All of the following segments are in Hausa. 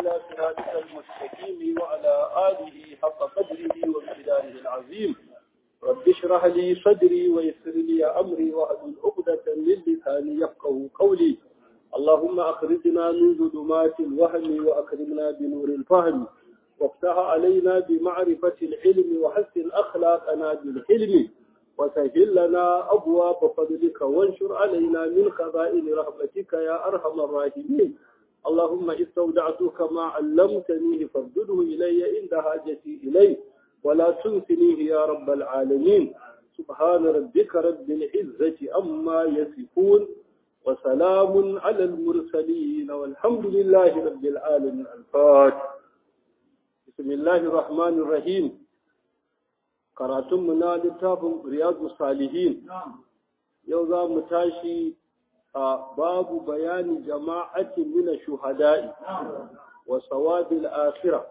إلى صراطك المستقيم وعلى آله حق قدره ومقداره العظيم رب اشرح لي صدري ويسر لي أمري واحلل عقدة من لساني يفقه قولي اللهم أخرجنا من ظلمات الوهم وأكرمنا بنور الفهم وافتح علينا بمعرفة العلم وحسن أخلاقنا بالحلم وسهل لنا أبواب فضلك وانشر علينا من خزائن رحمتك يا أرحم الراحمين اللهم استودعتك ما علمتنيه فردده إلي عند حاجتي إليه ولا تنسنيه يا رب العالمين سبحان ربك رب العزة أما يصفون وسلام على المرسلين والحمد لله رب العالمين الفاتح بسم الله الرحمن الرحيم karatunmu na littafin riyadu salihin yau za mu tashi a babu bayani jama'atin mina shuhada'i wa sawabil akhira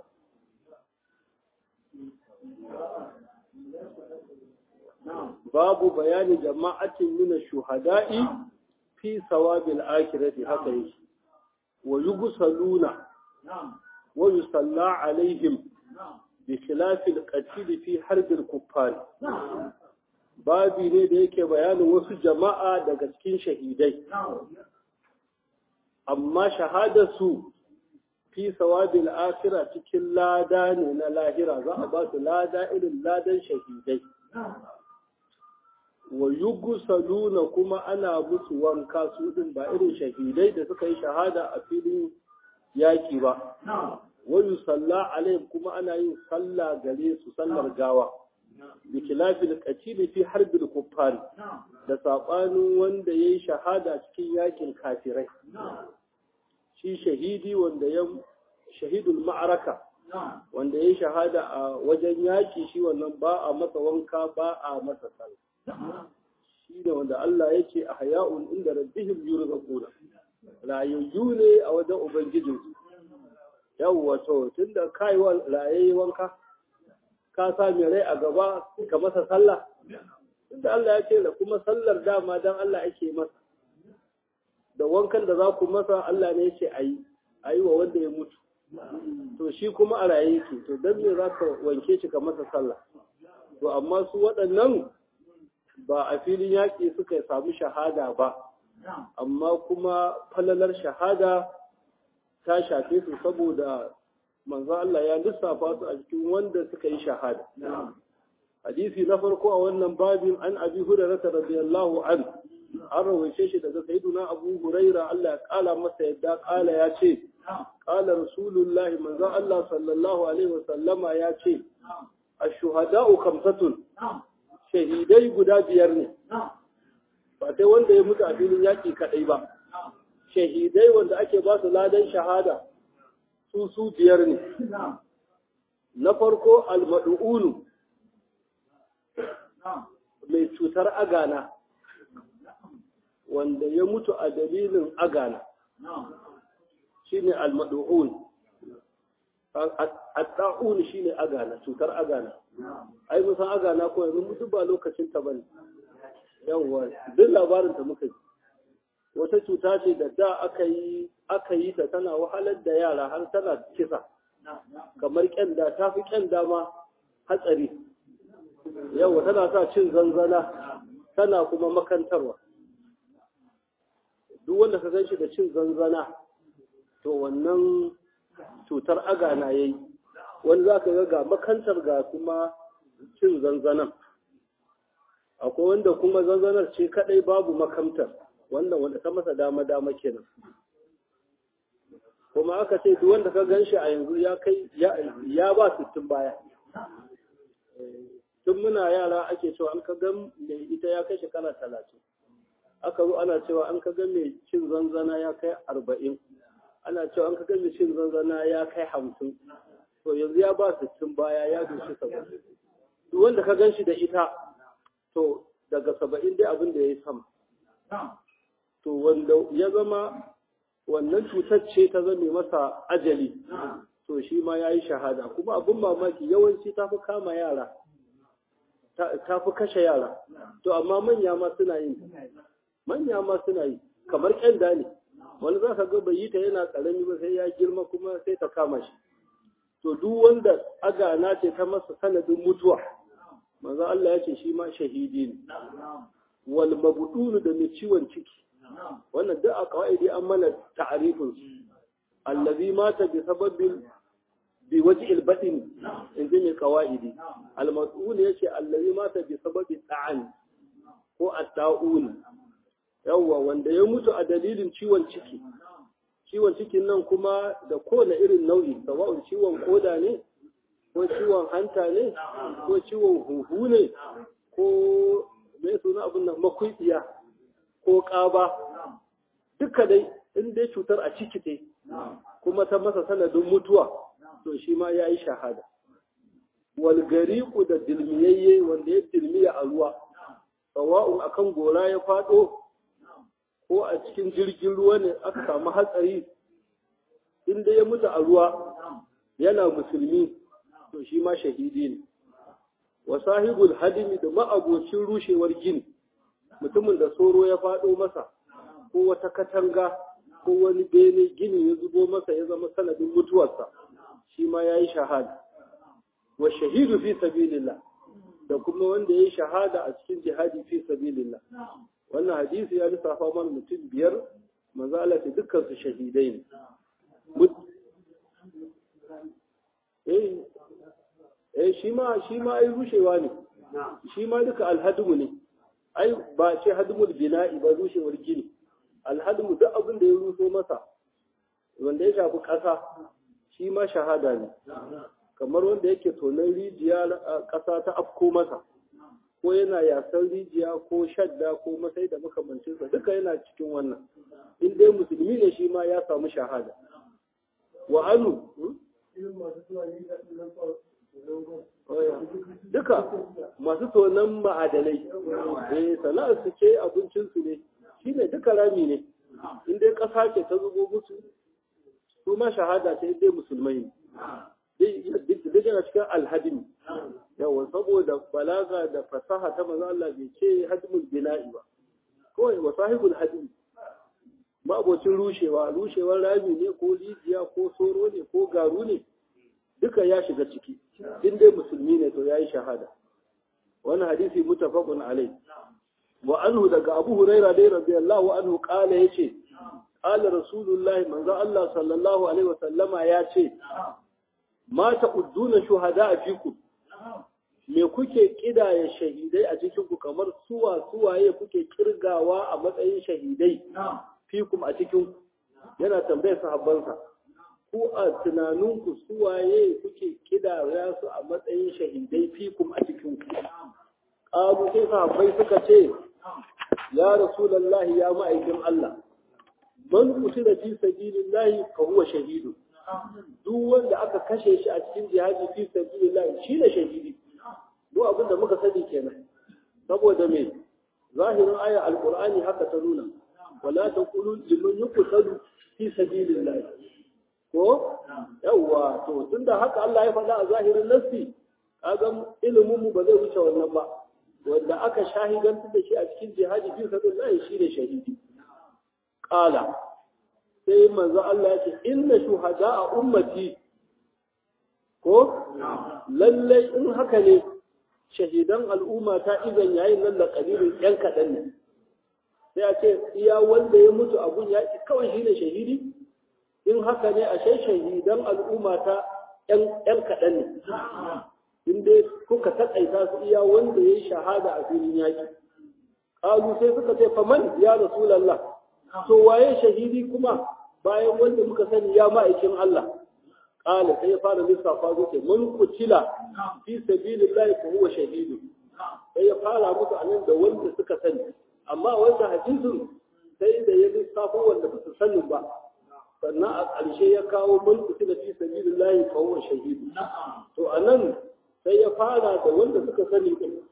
babu bayani jama'atin mina shuhada'i fi sawabil akhirati haka yake wa yugsaluna wa yusalla alaihim بخلاف القتيل في حرب الكفار babi ne da yake bayanin wasu jama'a daga cikin shahidai amma shahadarsu fi sawabil akhira cikin lada ne na lahira za a ba su lada irin ladan shahidai wa yugsaluna kuma ana musu wanka su din ba irin shahidai da suka yi shahada a filin yaki ba wani salla alaihim kuma ana yin salla gare su sallar gawa bi khilafil qatil fi harbil kuffar da sabanin wanda yayi shahada cikin yakin kafirai shi shahidi wanda ya shahidul ma'araka wanda yayi shahada a wajen yaki shi wannan ba a masa wanka ba a masa sallah shi da wanda Allah yake ahya'un inda rabbihim yurzaquna rayayyu ne a wajen ubangijinsu yawwa to tunda kai wa rayayi wanka ka sa mai rai a gaba ka masa sallah tunda Allah ya ce da kuma sallar dama dan Allah ake masa da wankan da za ku masa Allah ne ya ce ayi ayi wa wanda ya mutu to shi kuma a raye yake to dan me za ka wanke shi ka masa sallah to amma su waɗannan ba a filin yaƙi suka samu shahada ba amma kuma falalar shahada ta shafe su saboda manzo Allah ya lissafa su a cikin wanda suka yi shahada. Hadisi na farko a wannan babin an abi hurairah radiyallahu an an rawaice shi daga sayyiduna Abu Huraira Allah ya kala masa yadda kala ya ce kala rasulullahi manzo Allah sallallahu alaihi wasallama ya ce ash-shuhada'u khamsatun shahidai guda biyar ne ba sai wanda ya mutu a filin yaki kadai ba shahidai wanda ake ba su ladan shahada su su biyar ne. Na farko almadu'unu mai cutar agana wanda ya mutu a dalilin agana shi ne almadu'un. Adda'un shi ne agana, cutar agana. Ai, musan agana ko yanzu mutu ba lokacin ta bane. Yawwa, duk labarin ta muka ji. wata cuta ce da da aka yi aka yi ta tana wahalar da yara har tana kisa kamar kyanda ta fi kyanda ma hatsari yawa tana sa cin zanzana tana kuma makantarwa duk wanda ka gan shi da cin zanzana to wannan cutar agana ya yi wani za ka ga makantar ga kuma cin zanzanan akwai wanda kuma zanzanar ce kadai babu makamtar wannan wanda ta masa dama-dama kenan kuma aka ce duk wanda ka gan shi a yanzu ya kai ya ba sittin baya tun muna yara ake cewa an ka gan mai ita ya kai shekara talatin aka zo ana cewa an ka gan mai cin zanzana ya kai arba'in ana cewa an ka gan mai cin zanzana ya kai hamsin to yanzu ya ba sittin baya ya doshi saba'in duk wanda ka gan shi da ita to daga saba'in dai abin da ya yi sama to wanda ya zama wannan cutar ce ta zame masa ajali to shi ma ya yi shahada kuma abin mamaki yawanci ta fi kama yara ta fi kashe yara to amma manya ma suna yin manya ma suna yi kamar kyanda ne wani za ka ga bai yi ta yana karami ba sai ya girma kuma sai ta kama shi to duk wanda agana ce ta masa sanadin mutuwa manzo Allah ya ce shi ma shahidi ne wal mabdun da mai ciwon ciki wannan duk a kawaidi an mana ta'arifin su allazi mata bi sababin bi waji albatin in ji mai kawaidi al mas'ul yace allazi mata bi sababi ta'an ko at-ta'un yawwa wanda ya mutu a dalilin ciwon ciki ciwon cikin nan kuma da kowane irin nau'i sawa'un ciwon koda ne ko ciwon hanta ne ko ciwon huhu ne ko mai suna abin nan makwitsiya ko ƙaba duka dai in dai cutar a ciki ce kuma ta masa sanadin mutuwa to shi ma ya yi shahada walgariku da dilmiyayye wanda ya dilmiya a ruwa sawa'un akan gora ya faɗo ko a cikin jirgin ruwa ne aka samu hatsari inda ya mutu a ruwa yana musulmi to shi ma shahidi ne wa sahibul hadimi da ma'abocin rushewar gini mutumin da soro ya faɗo masa ko wata katanga ko wani bene gini ya zubo masa ya zama sanadin mutuwarsa shi ma ya yi shahada wa shahidu fi sabilillah da kuma wanda ya yi shahada a cikin jihadi fi sabilillah wannan hadisi ya lissafa mana mutum biyar manzo Allah ce dukkan su shahidai ne eh eh shi ma shi ma ai rushewa ne shi ma duka alhadmu ne ai ba ce hadmul bina'i ba rushewar gini alhadmu duk abin da ya ruso masa wanda ya shafi ƙasa shi ma shahada ne kamar wanda yake tonon rijiya ƙasa ta afko masa ko yana yasan rijiya ko shadda ko masai da makamancinsa duka yana cikin wannan in dai musulmi ne shi ma ya samu shahada wa anu duka masu tonon ma'adanai eh sana'ar su ce abincinsu ne shi ne duka rami ne in dai ƙasa ce ta zubo musu su ma shahada ce dai musulmai ne duk yana cikin alhadin yawa saboda balaga da fasaha ta manzo Allah bai ce hadmul bina'i ba kawai wa sahibul hadim ma abocin rushewa rushewar rami ne ko rijiya ko soro ne ko garu ne duka ya shiga ciki in dai musulmi ne to yayi shahada wannan hadisi mutafaqun alai wa anhu daga Abu Hurairah dai radiyallahu anhu kala yace qala rasulullahi manzo Allah sallallahu alaihi wa sallama yace ma ta'udduna shuhada a fikum me kuke kidaya shahidai a cikin ku kamar suwa suwaye kuke kirgawa a matsayin shahidai fikum a cikin ku yana tambayar sahabbansa ku a tunaninku suwaye kuke kidaya su a matsayin shahidai fikum a cikin ku qalu sai sahabbai suka ce ya rasulullahi ya ma'aikin Allah man qutila fi sabilillahi fa huwa shahidun duk wanda aka kashe shi a cikin jihadi fi sabilillah shi ne shahidi duk abin da muka sani kenan saboda me zahirin aya alqur'ani haka ta nuna wala taqulu liman yuqtalu fi sabilillah ko yawa to tunda haka Allah ya faɗa a zahirin nassi kaga ilimin mu ba zai wuce wannan ba wanda aka shahidanta da shi a cikin jihadi fi sabilillah shi ne shahidi qala sai manzo Allah ya ce inna shuhada a ummati ko lallai in haka ne shahidan al'umma ta izan yayin nan da kalirin yan kaɗan ne sai a ce iya wanda ya mutu abun ya kawai shi ne shahidi in haka ne a shai shahidan al'umma ta yan kaɗan ne in dai kuka taƙaita su iya wanda ya yi shahada a filin yaƙi ƙalu sai suka ce faman ya rasulallah to waye shahidi kuma bayan wanda muka sani ya ma'aikin Allah qala sai ya fara lissafa zuke mun kutila fi sabilillahi fa huwa shahidu sai ya fara musu anan da wanda suka sani amma wanda hadisin sai da ya lissafo wanda ba su sanin ba sannan a ƙarshe ya kawo mun kutila fi sabilillahi fa huwa shahidu to anan sai ya fara da wanda suka sani din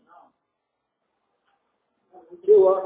cewa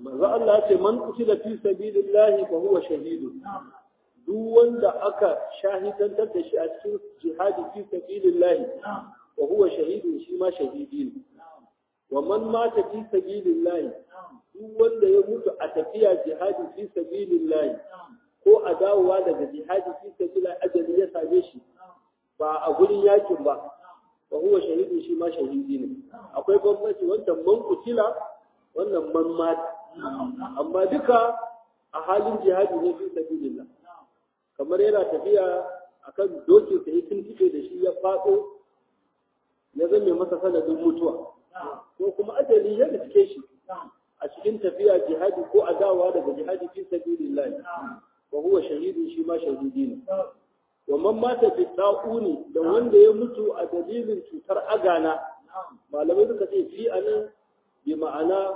manzo Allah ce man qutila fi sabilillahi fa huwa shahidu duk wanda aka shahidantar da shi a cikin jihadi fi sabilillahi wa huwa shahidu shi ma shahidi ne wa man mata fi sabilillahi duk wanda ya mutu a tafiya jihadi fi sabilillahi ko a dawowa daga jihadi fi sabilillahi ajali ya same shi ba a gurin yakin ba wa huwa shahidu shi ma shahidi ne akwai bambanci wannan man kutila wannan man mata amma duka a halin jihadi ne fi sabilillah kamar yana tafiya akan dokin sa yakin tike da shi ya fado ya zame masa sanadin mutuwa ko kuma ajali ya riske shi a cikin tafiya jihadi ko a dawowa daga jihadi fi sabilillah wa huwa shahidu shi ma shahidi ne wa man mata fi da'uni da wanda ya mutu a dalilin cutar agana malamai suka ce fi anan bi ma'ana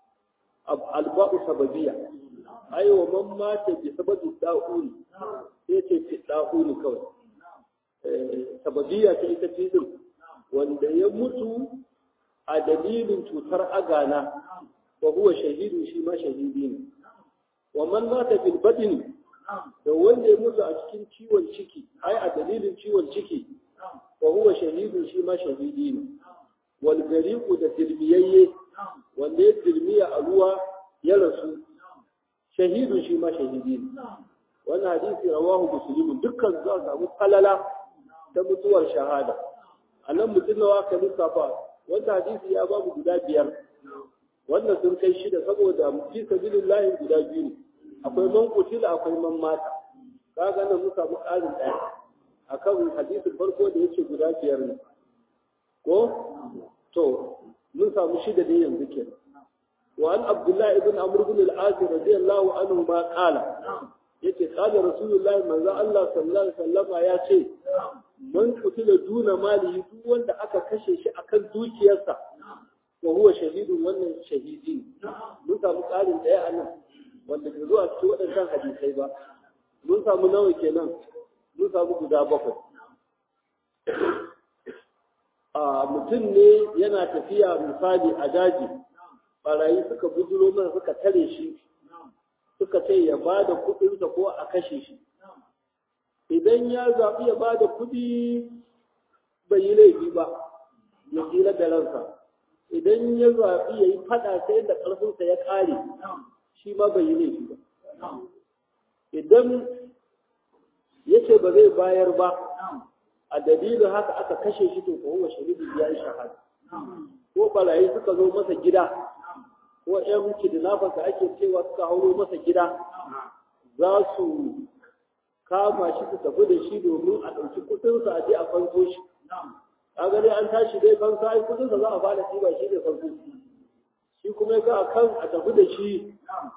alba'u sababiyya ai wa man mata bi sababi da'uni sai ce fi da'uni kawai sababiyya ta ita ce din wanda ya mutu a dalilin cutar agana wa huwa shahidu shi ma shahidi ne wa man mata bil badni da wanda ya mutu a cikin ciwon ciki ai a dalilin ciwon ciki wa huwa shahidu shi ma shahidi ne wal gariqu da dirmiyayye wanda ya dirmiya a ruwa ya rasu shahidu shi ma shahidi ne wannan hadisi rawahu muslim dukkan za su samu falala ta mutuwar shahada a nan mutum nawa ka lissafa wanda hadisi ya babu guda biyar wannan sun kai shida saboda fi sabilillahi guda biyu ne akwai man kutila akwai man mata kaga nan mun samu ƙarin ɗaya akan hadisin farko da yace guda biyar ne ko to mun samu shida ne yanzu ke wa an abdullahi ibn amr ibn al-as radiyallahu anhu ma qala yace qala rasulullahi manzo Allah sallallahu alaihi wasallama ya ce man kutila duna malihi duk wanda aka kashe shi akan dukiyarsa wa huwa shahidun wannan shahidi mun samu ƙarin ɗaya a nan wanda bai zuwa cikin waɗannan hadisai ba mun samu nawa kenan mun samu guda bakwai a mutum ne yana tafiya misali a daji barayi suka bujuro masa suka tare shi suka ce ya ba da kuɗinsa ko a kashe shi idan ya zaɓi ya ba da kuɗi bai yi laifi ba ya tsira da ransa idan ya zaɓi ya yi faɗa sai da ƙarfinsa ya ƙare shi ma bai yi laifi ba idan ya ce ba zai bayar ba a dalilin haka aka kashe shi to ko huwa shahidu ya yi shahada ko barayi suka zo masa gida ko ƴan kidnappers da ake cewa suka hauro masa gida za su kama shi su tafi da shi domin a ɗauki kuɗinsa a je a fanso shi kaga dai an tashi dai fansa ai kuɗinsa za a fara ɗiba shi da fanso shi kuma ya ga a kan a tafi da shi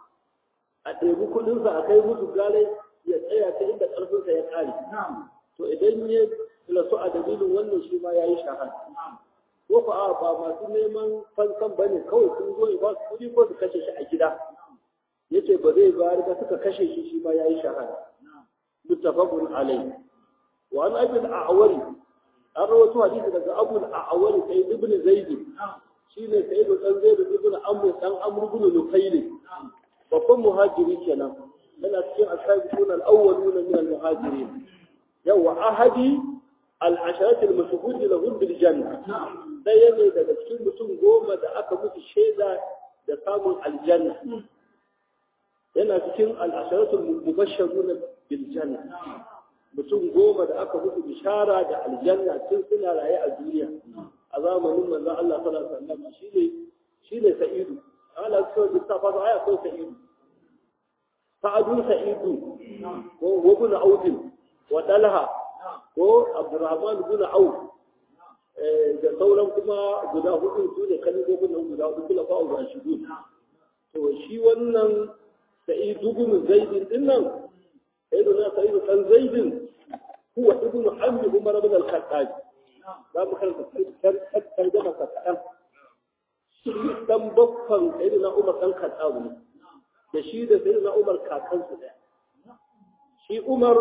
a ɗebi kuɗinsa a kai musu gare ya tsaya ta inda ƙarfinsa ya ƙare to idan ya rasu a dalilin wannan shi ma ya yi shahada ko fa a ba masu neman fansan ba ne kawai sun zo ba su kuɗi ko su kashe shi a gida yace ba zai bayar ba suka kashe shi shi ma ya yi shahada muttafaqun alayhi wa an abi al-a'wari an rawaito hadisi daga abu al-a'wari sai ibn zaid shine sai dan zaid ibn amr dan amr ibn nufayl babban muhajiri kenan yana cikin asabiqun al-awwalun min al-muhajirin yawa ahadi al-asharat al-mashhud lahum bil janna daya ne daga cikin mutum goma da aka musu shaida da samun aljanna yana cikin al-asharat al-mubashshirun bil janna mutum goma da aka musu bishara da aljanna tun suna raye a duniya a zamanin manzon Allah sallallahu alaihi wasallam shine shine sa'idu ala so da safa da aya ko sa'idu sa'adu sa'idu ko ibn auf wa talha ko abdurrahman ibn auf da sauran kuma guda hudu su ne kalibobin nan guda hudu kula fa'u rashidun to shi wannan sa'idu ibn zaid din nan sayyiduna sa'id dan zaid huwa ibn ammi umar ibn al-khattab za mu karanta tarjama ka kadan shi dan baffan sayyidina umar dan khattab ne da shi da sayyidina umar kakansu daya shi umar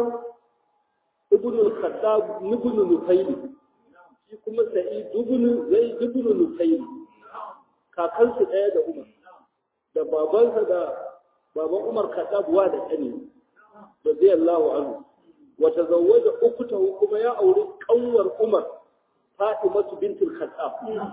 ibn al-khattab ibn nufayl shi kuma sa'id ibn zaid ibn nufayl kakansu daya da umar da babansa da baban Umar Khattab wa da kani radiyallahu anhu wa tazawwaja uktahu kuma ya auri kanwar Umar Fatimatu bintul Khattab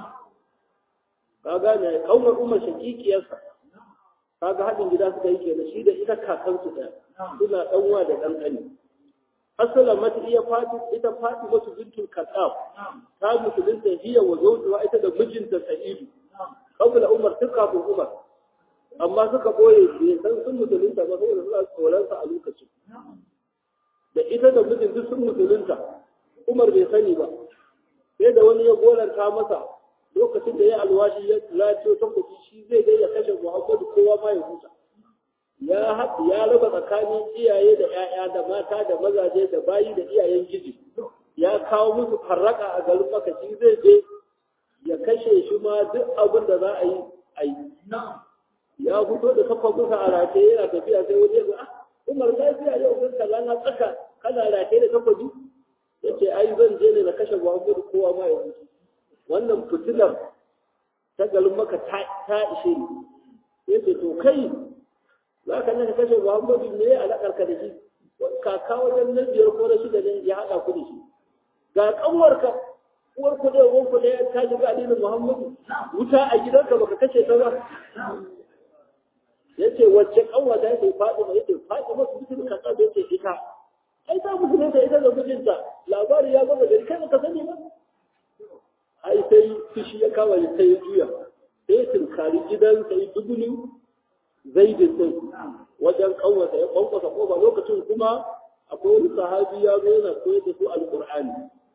ka gane kanwar Umar shakikiyarsa kaga hadin gida suka yi kenan shi da ita kakansu ɗaya suna ɗanwa da ɗan ƙani asala mata iya fati ita fati masu bintul katsaf ta musulunta hiya wa zawjuha ita da mijinta sa'idu qabla umar tun kafin umar amma suka boye bai san sun musulunta ba saboda suna tsoron sa a lokacin da ita da mijin duk sun musulunta umar bai sani ba sai da wani ya golanta masa lokacin da ya alwashi ya lafiyo ta kuɗi shi zai dai ya kashe muhammadu kowa ma ya huta ya ya raba tsakanin iyaye da 'ya'ya da mata da mazaje da bayi da iyayen giji ya kawo musu farraka a garin maka shi zai je ya kashe shi ma duk abin da za a yi a yi ya fito da takwabinsa a rataye yana tafiya sai wani ya ga ah umar lafiya yau kan kaza na tsaka kana rataye da takwabi ya ce ai zan je ne na kashe muhammadu kowa ma ya huta wannan fitilar ta garin maka ta ishe ni ya ce to kai za ka naka kashe muhammadu ne a alaƙarka da shi kaka wajen na biyar ko na shida ne ya haɗa ku da shi ga ƙanwarka uwar ku da uwar ku da ta shiga addinin muhammadu wuta a gidanka baka kashe ta ba ya ce wacce ƙanwa ta yake faɗi ma yake faɗi masu bitin kasa da yake ita ai ta musulunta ita da mijinta labari ya gaba da kai baka sani ba ai sai fushi ya kawo ya sai juya sai tunkari gidan sai dubulu zaidin din wajen kanwasa ya kwankwasa kofa lokacin kuma akwai wani sahabi ya zo yana koyar da su alqur'ani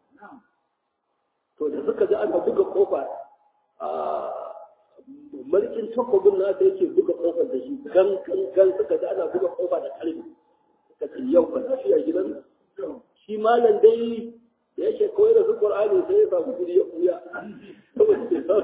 to da suka ji aka buga kofa a mulkin takobin na ta yake buga kofar da shi gan gan suka ji ana buga kofa da karfi suka ce yau ba shi a gidan shi malam dai da yake koyar da su Qur'ani sai ya samu guri ya kuya saboda bai san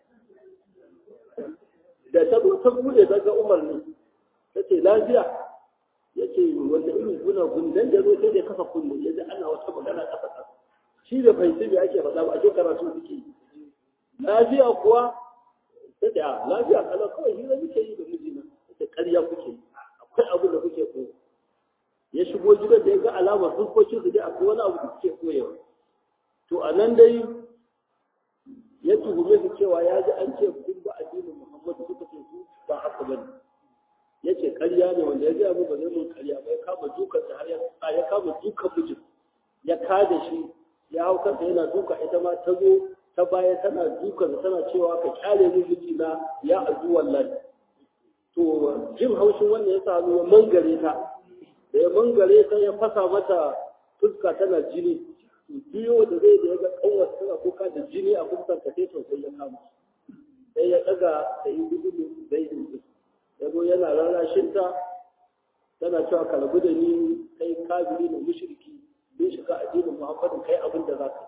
da ta zo ta bude ta ga Umar ne tace lafiya yace wanda irin guna gundan da zo sai da kafa kullu yaji ana wata magana kasa kasa shi da bai sai ake faɗa ba a karatu suke lafiya kuwa tace a lafiya kala kawai shi da muke yi da mijina tace ƙarya kuke akwai abu da kuke koyo ya shigo gidan da ya ga alamar fuskokin su dai akwai wani abu da suke koyewa to a nan dai ya tuhume su cewa ya ji an ce kun ba addinin Muhammadu suka ce su ba haka bane ya ce ƙarya ne wanda ya gaya mu ba zai mun ƙarya ba ya kama dukan har ya ya kama dukan mijin ya kada shi ya hau kansa yana duka ita ma ta zo ta baya tana dukan tana cewa ka kyale ni mijina ya azu wallahi to jin haushin wannan ya sa ya mangare ta da ya mangare ta ya fasa mata fuska tana jini biyo da zai da ya ga kanwar tana kuka da jini a fuskar ta sai sosai ya kama sai ya daga da yi gudu zai yi ya zo yana rarrashin ta tana cewa ka rabu da ni kai kafiri da mushriki bin shiga addinin muhammadin kai abin da za ka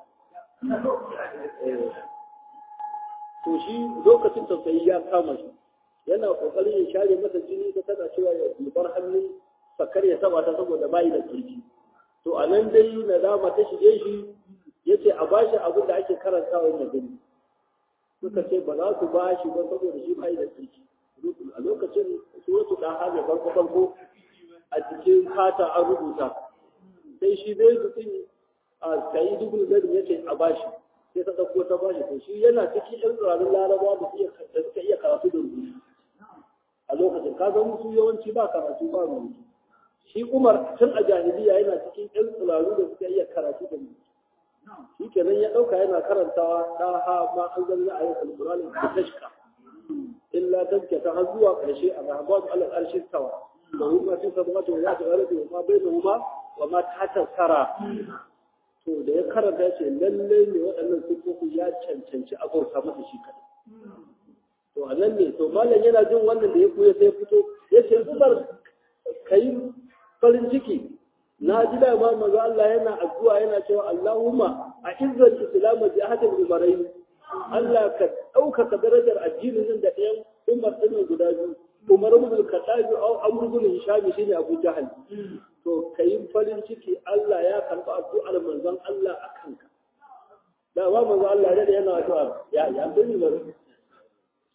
to shi lokacin tausayi ya kama shi yana kokarin ya share masa jini ta tana cewa ya bar hannun sakar ya taba ta saboda bayi da kirki to a nan dai nadama ta shige shi ya ce a bashi abin da ake karantawa na gani suka ce ba za su bashi ba saboda shi bayi da kirki a lokacin suratu da hana farko farko a cikin kata an rubuta sai shi zai su a sayi dubul gari ya ce a bashi sai ta ɗauko ta bashi to shi yana cikin yan tsirarin larabawa da suka iya karatu da rubutu a lokacin ka zama su yawanci ba karatu ba rubutu shi Umar tun a jahiliya yana cikin ƴan tsiraru da suka iya karatu da mutu. Shi kenan ya ɗauka yana karantawa ta ha ma an zanna a yin alƙur'ani da tashka. Illa tazke ta har zuwa ƙarshe a rahabatu alal arshi tawa. Da huma fi sabmatu ya ta gare da ma bai da huma wa ma ta tasara. To da ya karanta ya ce lallai ne waɗannan sifofi ya cancanci a bauta masa shi kaɗai. To a nan ne to malam yana jin wannan da ya koya sai fito ya ce zubar kai farin ciki na ji da ma maza Allah yana addu'a yana cewa Allahumma a izzar islam bi ahadin umarai Allah ka ɗaukaka darajar addinin nan da ɗayan umar ɗin guda biyu umar ibn al-khattab au amr ibn hisham shine abu jahal to kai farin ciki Allah ya karba addu'ar manzon Allah a kanka da ba manzon Allah da yana addu'a ya ya sani ba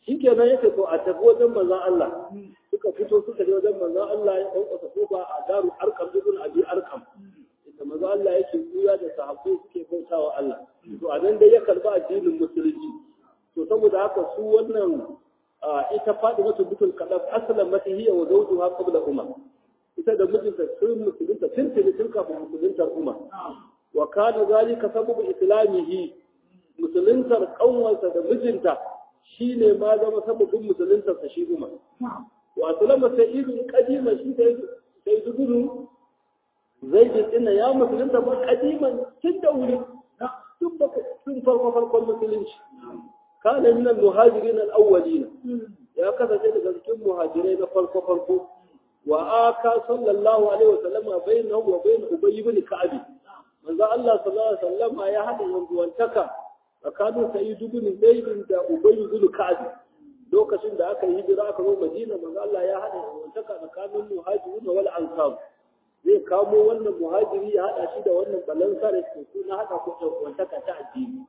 shikenan yake to a tafi wajen manzon Allah suka fito suka je wajen manzon Allah ya dauka kofa a daru arkam ibn abi arkam inda manzon Allah yake kuya da sahabbai suke bautawa Allah to a nan dai ya karba addinin musulunci to saboda haka su wannan ita Fatima bintul Qadaf aslan mata hiya wa zawjuha qabla Umar ita da mijinta sun musulunta tuntuni tun kafin musuluntar Umar wa kana zalika sababu islamihi musuluntar kanwarsa da mijinta shine ma zama sababin musuluntar sa shi Umar wa aslama sayyidun qadima shi sai sai dubunu zaidin din ya musulunta ba qadiman tun da wuri tun ba tun farko farkon musulunci kana min al-muhajirin al-awwalin ya kasance daga cikin muhajirai na farko farko wa aka sallallahu alaihi wasallam bainahu wa bain ubay ibn ka'ab manzo Allah sallallahu alaihi wasallam ya hada yanzuwantaka tsakanin sayyid ibn zaid da ubay ibn ka'ab lokacin da aka yi hijira aka zo Madina manzo Allah ya hada yanzuwantaka tsakanin muhajirin wal ansar zai kamo wannan muhajiri ya hada shi da wannan balansar da suna hada ko yanzuwantaka ta addini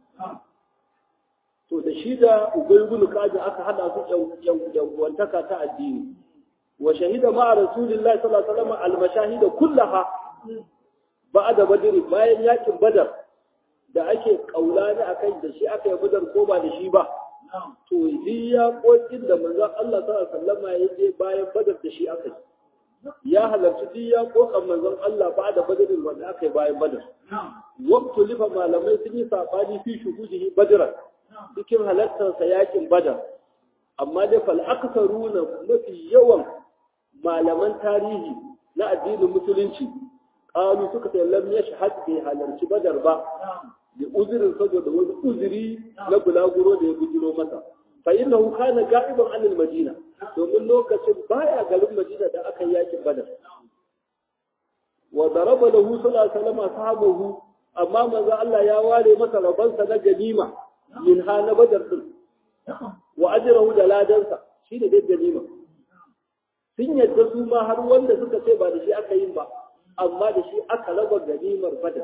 to da shi da ubay ibn ka'ab aka hada su yanzuwantaka ta addini وشهد مع رسول الله صلى الله عليه وسلم المشاهد كلها بعد بدر bayan yakin badar da ake kaulani akai da shi aka yi badar ko ba da shi ba to yi ya kokin da manzon Allah sallallahu alaihi wasallam ya je bayan badar da shi aka yi ya halarci duk ya kokan manzon Allah ba da badar wanda aka yi bayan badar waqtu lifa malamai sun yi sabani fi shuhudihi badra cikin halartar sa yakin badar amma dai fal aktharuna mafi yawan malaman tarihi na addinin musulunci qalu suka ce lam yashhad bi halarci badar ba da uzurin saboda wani uzuri na bulaguro da ya bujiro masa fa innahu kana ga'iban anil madina domin lokacin baya garin madina da aka yi yakin badar wa daraba lahu sallallahu alaihi wasallam sahabahu amma manzo Allah ya ware masa rabansa na ganima min ha na badar din wa ajrahu da ladansa shi da dai ganima sun yadda su ma har wanda suka ce ba da shi aka yi ba amma da shi aka raba ganimar badar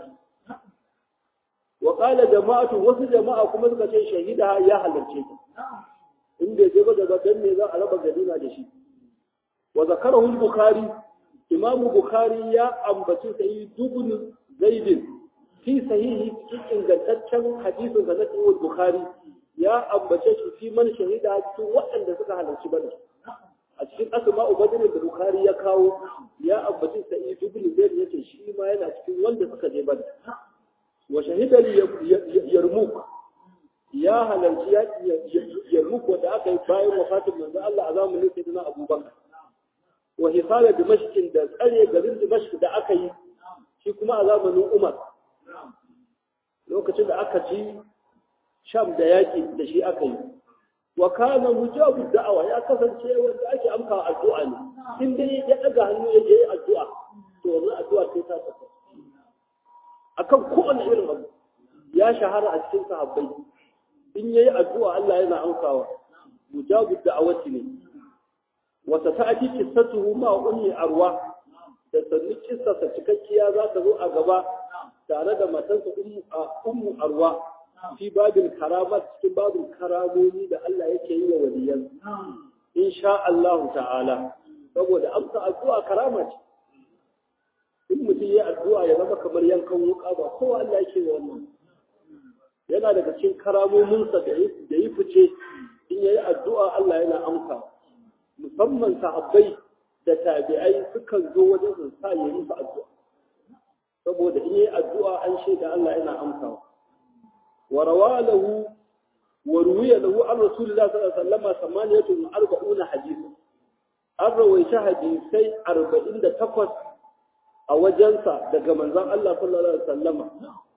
wa qala jama'atu wasu jama'a kuma suka ce shahida ya halarce ta in bai je ba daga dan ne za a raba ganima da shi wa zakarahu al-bukhari imam bukhari ya ambaci sai dubun zaidin fi sahihi cikin ingantaccen hadisin da na bukhari ya ambace shi fi man shahida cikin waɗanda suka halarci badar a cikin asma'u badr da bukhari ya kawo ya ambaci sa'id ibn zaid yace shi ma yana cikin wanda suka je badar wa shahida yarmuk ya halarci yarmuk wanda aka yi bayan wafatin manzo Allah a zamanin sayyidina abubakar wa hisala dimashq da tsare garin dimashq da aka yi shi kuma a zamanin umar lokacin da aka ci sham da yaki da shi aka yi wa kana mujabu da'awa ya kasance wanda ake amka addu'a ne in dai ya daga hannu ya je addu'a to wannan addu'a sai ta tafi akan kowane irin abu ya shahara a cikin sahabbai in yayi addu'a Allah yana amkawa mujabu da'awati ne wa sata'ati qissatuhu ma ummi arwa da sanni kissarsa cikakkiya za ta zo a gaba tare da matansa ummu arwa fi babin karamat cikin babin karamomi da Allah yake yi wa waliyan insha Allah ta'ala saboda amsa addu'a karama ce in mutum ya addu'a ya zama kamar yankan wuka ba kowa Allah yake yi wannan yana daga cikin karamominsa da yi fice in yayi addu'a Allah yana amsa musamman sahabbai da tabi'ai sukan zo wajen su sa yi musu addu'a saboda in yayi addu'a an shaida Allah yana amsawa وروى له وروي له عن رسول الله صلى الله عليه وسلم ثمانية وأربعون حديثا الروي حديثي أربعين تقص أو جنسة دقى منزان الله صلى الله عليه وسلم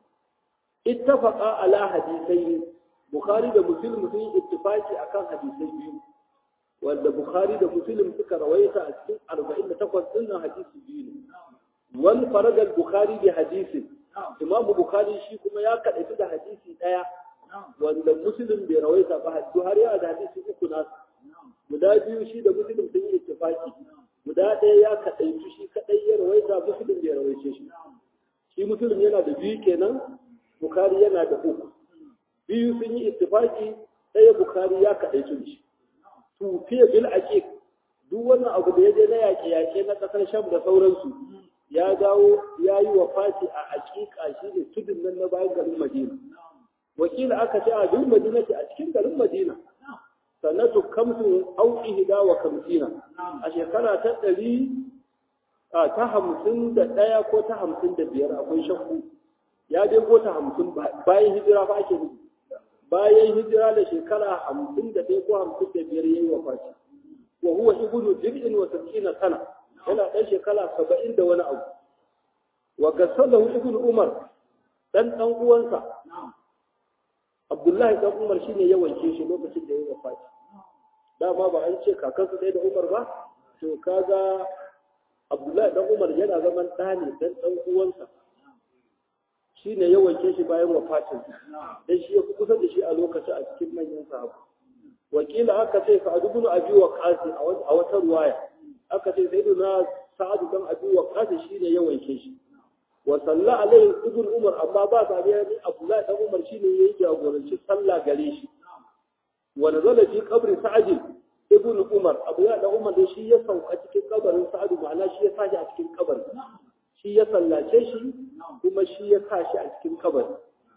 اتفق على حديثين بخاري ده مسلم في اتفاقي أكان حديثين wanda Bukhari da Muslim suka rawaita a cikin 48 din hadisi biyu ne wal farad Bukhari bi hadisin Imam Bukhari shi kuma ya kaɗaitu da hadisi ɗaya wanda Muslim bai rawaita ba hadisi har ya da hadisi uku nasu. Guda biyu shi da Muslim sun yi ittifaki. Guda ɗaya ya kaɗaitu shi kaɗai ya rawaita Muslim bai rawaice shi. Shi Muslim yana da biyu kenan, Bukhari yana da uku. Biyu sun yi ittifaki ɗaya Bukhari ya kaɗaitu shi. tufiya bil aqiq duk wannan abu da ya je na yaƙe-yaƙe na ƙasar sham da sauransu ya dawo ya yi wa fati a aƙiƙa shi ne tudun nan na bayan garin madina wakila aka ce a duk madina ce a cikin garin madina sanatu kamsin au ihda wa kamsina a shekara ta ɗari ta hamsin da ɗaya ko ta hamsin da biyar akwai shakku ya dai ko ta hamsin bayan hijira fa ake nufi bayan hijira da shekara hamsin da ɗaya ko hamsin da biyar ya yi wa fati wa huwa ibnu dir'in wa sab'ina sana yana ɗan shekara saba'in da wani abu wa gasalahu ibnu umar dan ɗan uwansa abdullahi dan umar shine ya wanke shi lokacin da ya yi wafati dama ba an ce kakansu ɗaya da umar ba to kaga abdullahi dan umar yana zaman ɗa ne dan ɗan uwansa shine ya wanke shi bayan wafatin dan shi ya fi kusa da shi a lokacin a cikin manyan sahabbai wakila aka ce sa'ad ibn abi waqas a wata ruwaya aka ce sayyiduna sa'ad ibn abi waqas shine ya wanke shi wa salla alaihi ibn umar amma ba sa biya ni abdullahi dan umar shine yayi jagoranci sallah gare shi wa nazala fi qabri sa'ad ibn umar abdullahi dan umar dai shi ya sauka cikin kabarin sa'ad ma'ana shi ya sashi a cikin kabarin shi ya sallace shi kuma shi ya sa shi a cikin kabarin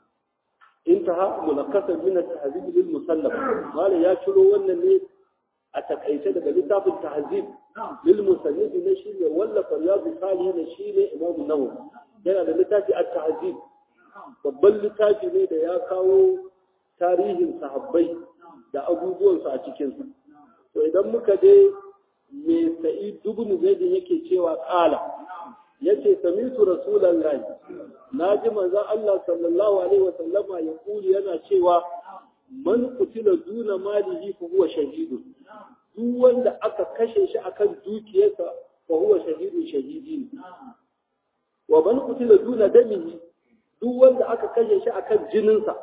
انتهى ملخصا من التهذيب للمسلم قال يا شلو wannan ne a takaice daga littafin tahzib lil musannif ne shi ne wallafa riyadu salihin shi ne imam nawawi yana da littafi at-tahzib babban littafi ne da ya kawo tarihin sahabbai da abubuwan su a cikin sa to idan muka je me sa'id ibn zaid yake cewa qala yace samitu rasulullahi naji manzon Allah sallallahu alaihi wasallama ya kuli yana cewa man qutila duna malihi fa huwa shahidun duk wanda aka kashe shi akan dukiyarsa fa huwa shahidun shahidi wa man qutila duna damihi duk wanda aka kashe shi akan jininsa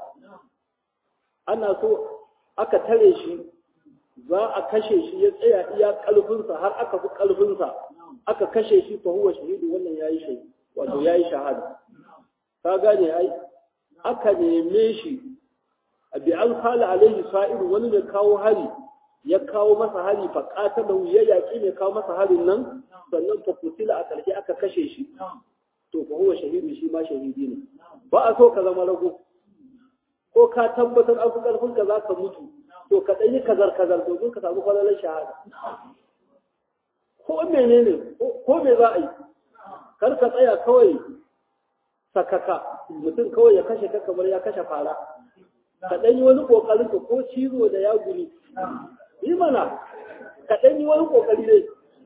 ana so aka tare shi za a kashe shi ya tsaya iya kalfinsa har aka fi kalfinsa aka kashe shi fa huwa shahidu wannan yayi shahidi wato yayi shahada ka gane ai aka neme shi bi an khala alaihi sa'iru wani ne kawo hari ya kawo masa hari fa qatalahu ya yaki ne kawo masa harin nan sannan fa kutila a karshe aka kashe shi to fa huwa shahidu shi ma shahidi ne ba a so ka zama rago ko ka tabbatar an fi karfin ka za ka mutu to ka ɗan yi kazar kazar domin ka samu kwallon shahada ko menene ko me za a yi kar ka tsaya kawai sakaka mutum kawai ya kashe ka kamar ya kashe fara ka ɗan yi wani ƙoƙarin ka ko cizo da ya guri yi mana ka ɗan yi wani ƙoƙari dai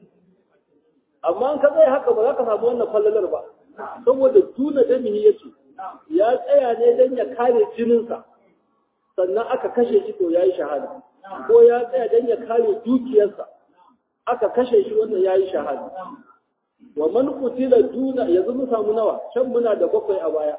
amma an ka tsaya haka ba za ka samu wannan fallalar ba saboda tuna damihi ya ce ya tsaya ne don ya kare jininsa sannan aka kashe shi to ya yi shahada ko ya tsaya don ya kare dukiyarsa aka kashe shi wannan ya yi shahada wa man qutila duna yanzu mun samu nawa can muna da bakwai a baya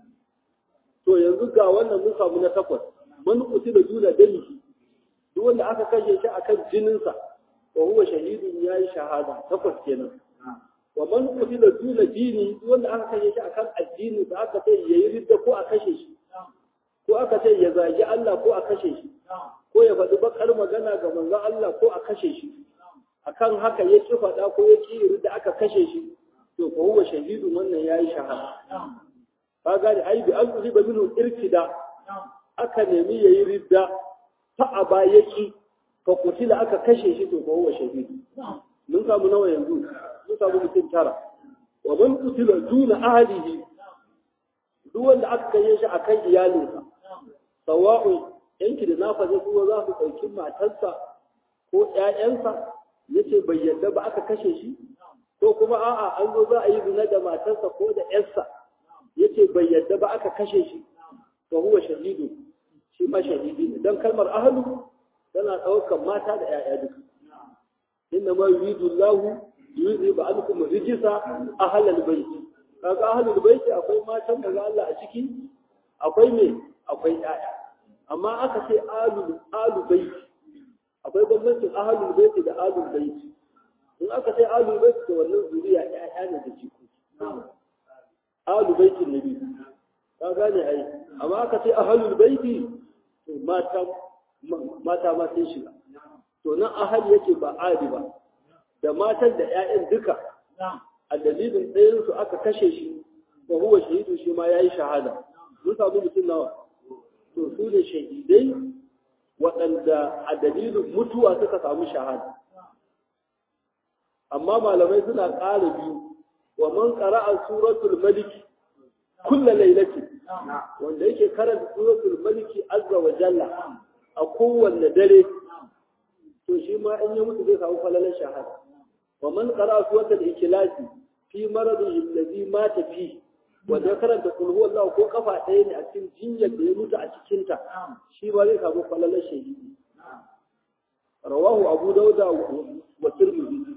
to yanzu ga wannan mun samu na takwas man qutila duna dalihi duk wanda aka kashe shi akan jininsa wa huwa shahidun ya yi shahada takwas kenan wa man qutila duna dini duk wanda aka kashe shi akan addini da aka ce yayi ridda ko a kashe shi ko aka ce ya zagi Allah ko a kashe shi ko ya faɗi bakar magana ga manzon Allah ko a kashe shi akan haka ya ki faɗa ko ya ki da aka kashe shi to ko huwa shahidu wannan yayi shahada ka gane ai bi an ba minhu irtida aka nemi yayi ridda fa aba yaki fa kutila aka kashe shi to ko huwa shahidu mun samu nawa yanzu mun samu mutum tara wa man kutila duna ahlihi duk wanda aka kashe shi akan iyalinsa sawa'u yanki da nafa zai kuma za su ɗauki matarsa ko ƴaƴansa yace bai yadda ba aka kashe shi ko kuma a'a an zo za a yi zina da matarsa ko da ƴarsa yace bai yadda ba aka kashe shi to huwa shahidu shi ma shahidi ne dan kalmar ahlu tana ɗaukar mata da ƴaƴa duka inna ma yuridu Allah yuzhibu ankum rijsa ahlal bayt kaga ahlul bayt akwai matan da Allah a ciki akwai me akwai ƴaƴa amma aka ce alul alu bayt akwai bambancin ahlul bayt da alul bayt in aka ce alul bayt to wannan zuriya ƴaƴa ne da jikoki alul baitin nabi ka gane ai amma aka ce ahlul baiti to mata mata ma sun shiga to nan ahal yake ba adi ba da matan da 'ya'yan duka a dalilin ɗayan su aka kashe shi wa huwa shahidu shi ma yayi shahada mun samu mutum nawa to su ne shahidai waɗanda a dalilin mutuwa suka samu shahada amma malamai suna ƙara biyu wa man qara'a suratul malik kulla lailati wanda yake karanta suratul malik azza wa jalla a kowanne dare to shi ma in ya mutu zai samu falalar shahada wa man qara'a suratul ikhlas fi maradihi alladhi mata fi wanda ya karanta kul huwallahu ko kafa ɗaya ne a cikin jinyar da ya mutu a cikin ta shi ba zai samu falalar shahidi rawahu abu dauda wa tirmidhi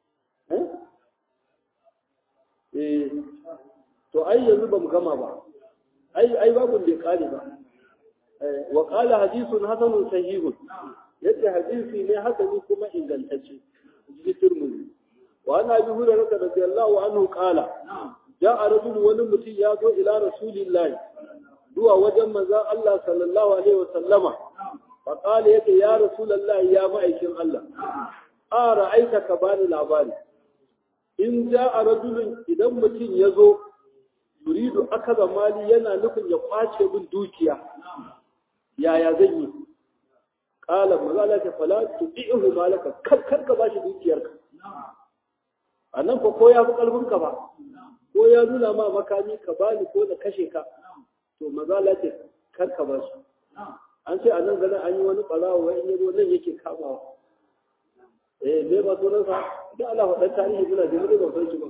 eh to ai yanzu bamu gama ba ai ai babu da kare ba wa qala hadithun hasanun sahihun yace hadisi ne hasani kuma ingantacce ji tirmidhi wa ana bi hurairah radiyallahu anhu qala ja'a rajul wani mutum ya zo ila rasulillahi zuwa wajen manzon Allah sallallahu alaihi wasallama fa qala yake ya rasulullahi ya ma'aikin Allah a ra'aita ka bani labari in ja'a rajulun idan mutum ya zo yuridu akaza mali yana nufin ya kwace min dukiya yaya zan yi qala manzala ta fala tu'ihu malaka kar kar ka bashi dukiyarka anan fa ko ya fi karfin ka ba ko ya nuna ma makami ka bani ko da kashe ka to manzala ta kar ka bashi an ce a nan ganin an yi wani ɓarawa wai in yazo nan yake kamawa eh me ba sunan sa da Allah faɗan tarihi suna da mutum ba san shi ba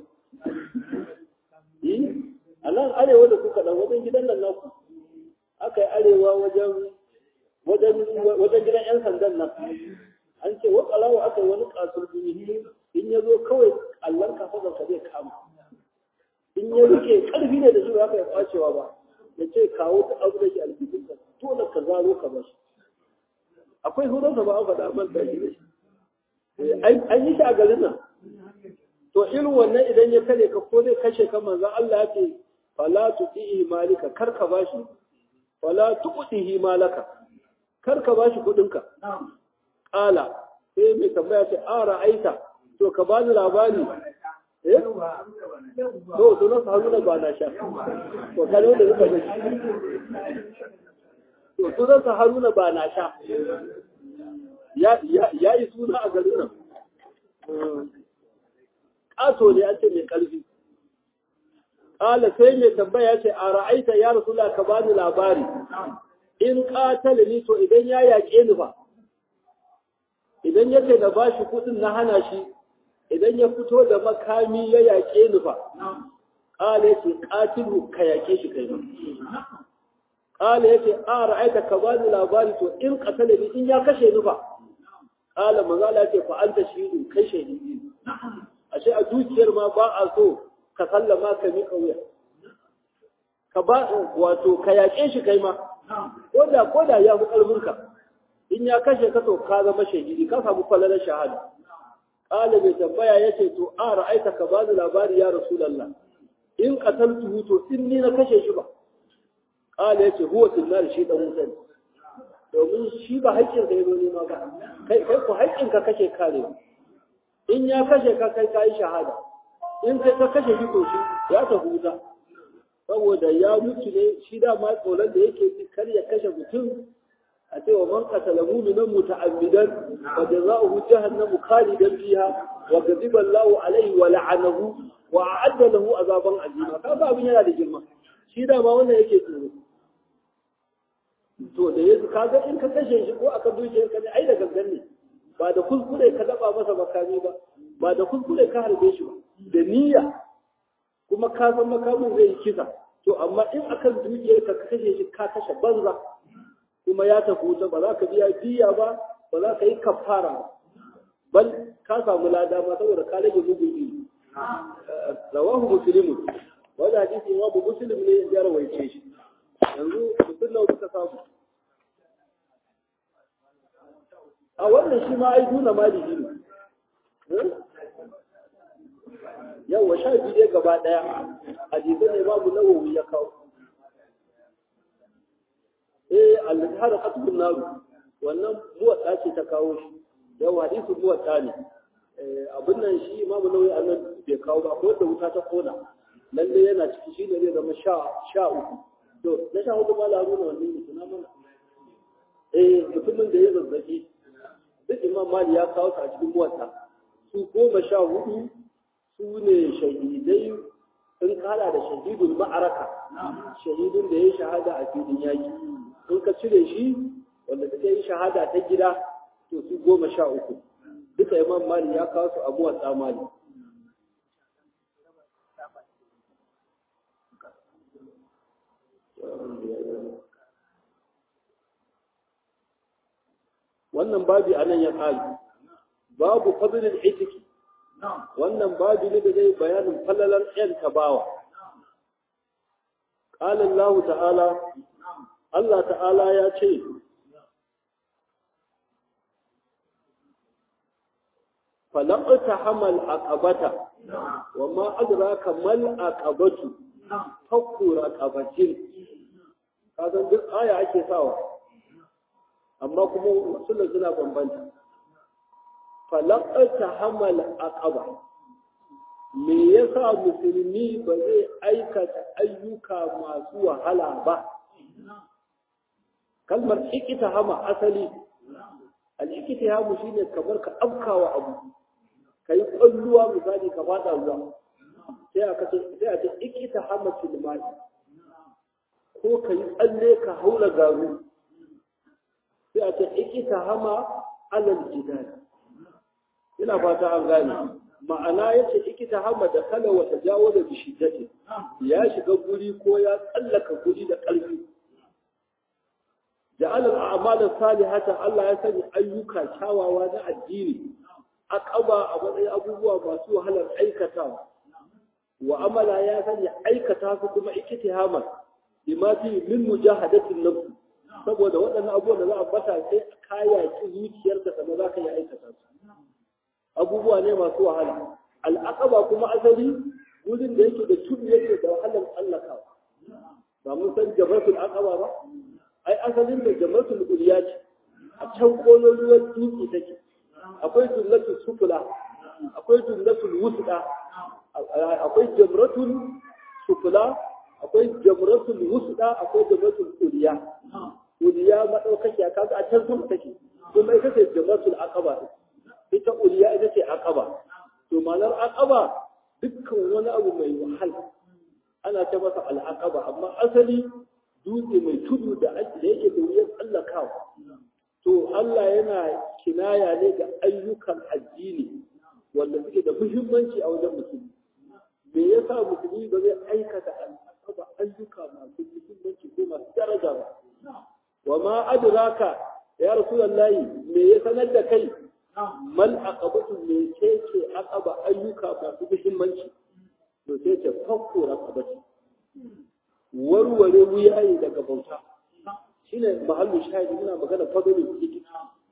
eh a nan arewa da kuka dan wajen gidan nan naku aka yi arewa wajen wajen wajen gidan yan sandan nan an ce wa ɓarawa aka yi wani kasur duni in ya zo kawai allon kafa ka zai kama in ya rike ƙarfi ne da shi ba ka yi kwacewa ba ya ce kawo ta abu da ke alfifinka dole ka zaro ka bashi akwai horonsa ba an faɗa man da shi an yi shi a garin nan to irin wannan idan ya kare ka ko zai kashe ka manzan Allah ya ce fala tuqihi malika kar ka bashi fala tuqihi malaka kar ka bashi kudin ka qala sai mai tambaya ce a ra'aita to ka bani labari eh to sunan haruna ba na sha to kare wanda suka ga to sunan haruna ba na sha ya yi suna a garin nan ƙato ne an ce mai ƙarfi ƙala sai mai tambaya ce a ra'aita ya rasula ka bani labari in ƙatala ni to idan ya yaƙe ni ba idan ya ce na ba shi kuɗin na hana shi idan ya fito da makami ya yaƙe ni ba ƙala ya ce ƙatilu ka yaƙe shi kai ba ƙala ya ce a ra'aita ka bani labari to in ƙatala ni in ya kashe ni ba kala manzala ce fa anta shahidun kai shahidi ashe a dukiyar ma ba a so ka sallama ka mika wuya ka ba wato ka yaƙe shi kai ma koda koda ya fi ƙarfin ka in ya kashe ka to ka zama shahidi ka samu falalar shahada kala mai tambaya yace to a ra'aita ka ba labari ya rasulullah in qataltuhu to in ni na kashe shi ba kala yace huwa tilal shi dan wuta domin shi ba haƙƙin ka zo nema ba kai kai ku haƙƙin ka kake karewa in ya kashe ka kai kai shahada in kai ka kashe shi to shi ya ta huta saboda ya mutu ne shi da ma tsoron da yake kar ya kashe mutum a ce wa man qatala mu'minan muta'ammidan wa jazaohu jahannamu khalidan fiha wa ghadiba Allahu alayhi wa la'anahu wa a'adda lahu azaban azima kaga abin yana da girma shi da ma wannan yake tsoro to da yanzu kaga in ka kashe shi ko aka dukiyar ka ne ai da gangan ne ba da kuskure ka daba masa makami ba ba da kuskure ka harbe shi ba da niyya kuma ka san makamin zai yi kisa to amma in akan dukiyar ka ka kashe shi ka kashe banza kuma ya tafi wuta ba za ka biya diya ba ba za ka yi kafara ba bal ka samu lada ma saboda ka rage mugun iri rawahu muslimun wanda hadisi imamu muslim ne ya rawaice shi yanzu mutum nawa suka samu a wannan shi ma ai duna maliki ne yawa sha biyu dai gaba ɗaya hadisai ne babu nawawi ya kawo eh al-har qatbun naru wannan muwadda ce ta kawo shi yau hadisu muwatta ne abin nan shi imamu nauyi a nan bai kawo ba ko da wuta ta kona lalle yana ciki shi ne zai zama sha uku to na sha hudu ma laru na wannan mutu na mana eh mutumin da ya zazzabi duk imam mali ya kawo a cikin muwatta su goma sha hudu su ne shahidai sun kala da shahidul ma'araka shahidun da ya shahada a filin yaki sun ka cire shi wanda suka yi shahada ta gida to su goma sha uku duka imam mali ya kawo su abuwa tsamani wannan babi a nan ya kali babu fadlin itiki wannan babi ne da zai bayanin falalar yan tabawa قال الله تعالى الله تعالى ya ce falaqta hamal aqabata wama adraka mal aqabatu fakku raqabatin kaga duk aya ake sawa amma kuma sunan suna bambanta falaqta hamal aqaba me yasa musulmi ba zai aikata ayyuka masu wahala ba kalmar ikita hama asali al'ikita hamu shine kamar ka afkawa abu ka yi ƙwalluwa misali ka fada ruwa sai a ce sai a ce ikita hama tilmai ko ka yi tsalle ka haula garu sai a ce ikita hama alal jidal ina fata an gane ma'ana ya ce ikita hama da kala wata jawo da bishiddati ya shiga guri ko ya tsallaka guri da ƙarfi ja'ala al'amal salihata Allah ya sanya ayyuka kyawawa na addini aqaba a matsayin abubuwa masu wahalar aikatawa wa amala ya sanya aikata su kuma ikitihama bima fi min mujahadatin nafs saboda waɗannan abubuwan da za a bata sai kaya ki zuciyarka sannan za ka yi aikata su abubuwa ne masu wahala al'aqaba kuma asali wurin da yake da tudu yake da wahalar tsallakawa ba mun san jabatul aqaba ba ai asalin da jabatul uliya ce a can kololuwar dutse take akwai jullatul sufula akwai jullatul wusda akwai jamratul sufula akwai jamratul wusda akwai jamratul uliya uliya madaukakiya kaga a can sama take kuma ita ce jamratul aqaba ita uliya ita ce aqaba to malar aqaba dukkan wani abu mai wahala ana ta masa al'aqaba amma asali dutse mai tudu da yake da wuyan tsallakawa to Allah yana kinaya ne ga ayyukan addini wanda suke da muhimmanci a wajen musulmi me yasa musulmi ba zai aikata al'aqaba ayyuka masu muhimmanci ko masu daraja ba wa ma adraka ya rasulullahi me ya sanar da kai mal aqabatu me ce ce aqaba ayyuka masu muhimmanci to sai ce fakko raqabati warware wuyaye daga bauta shine mahallu shahidi muna magana fadlul tikit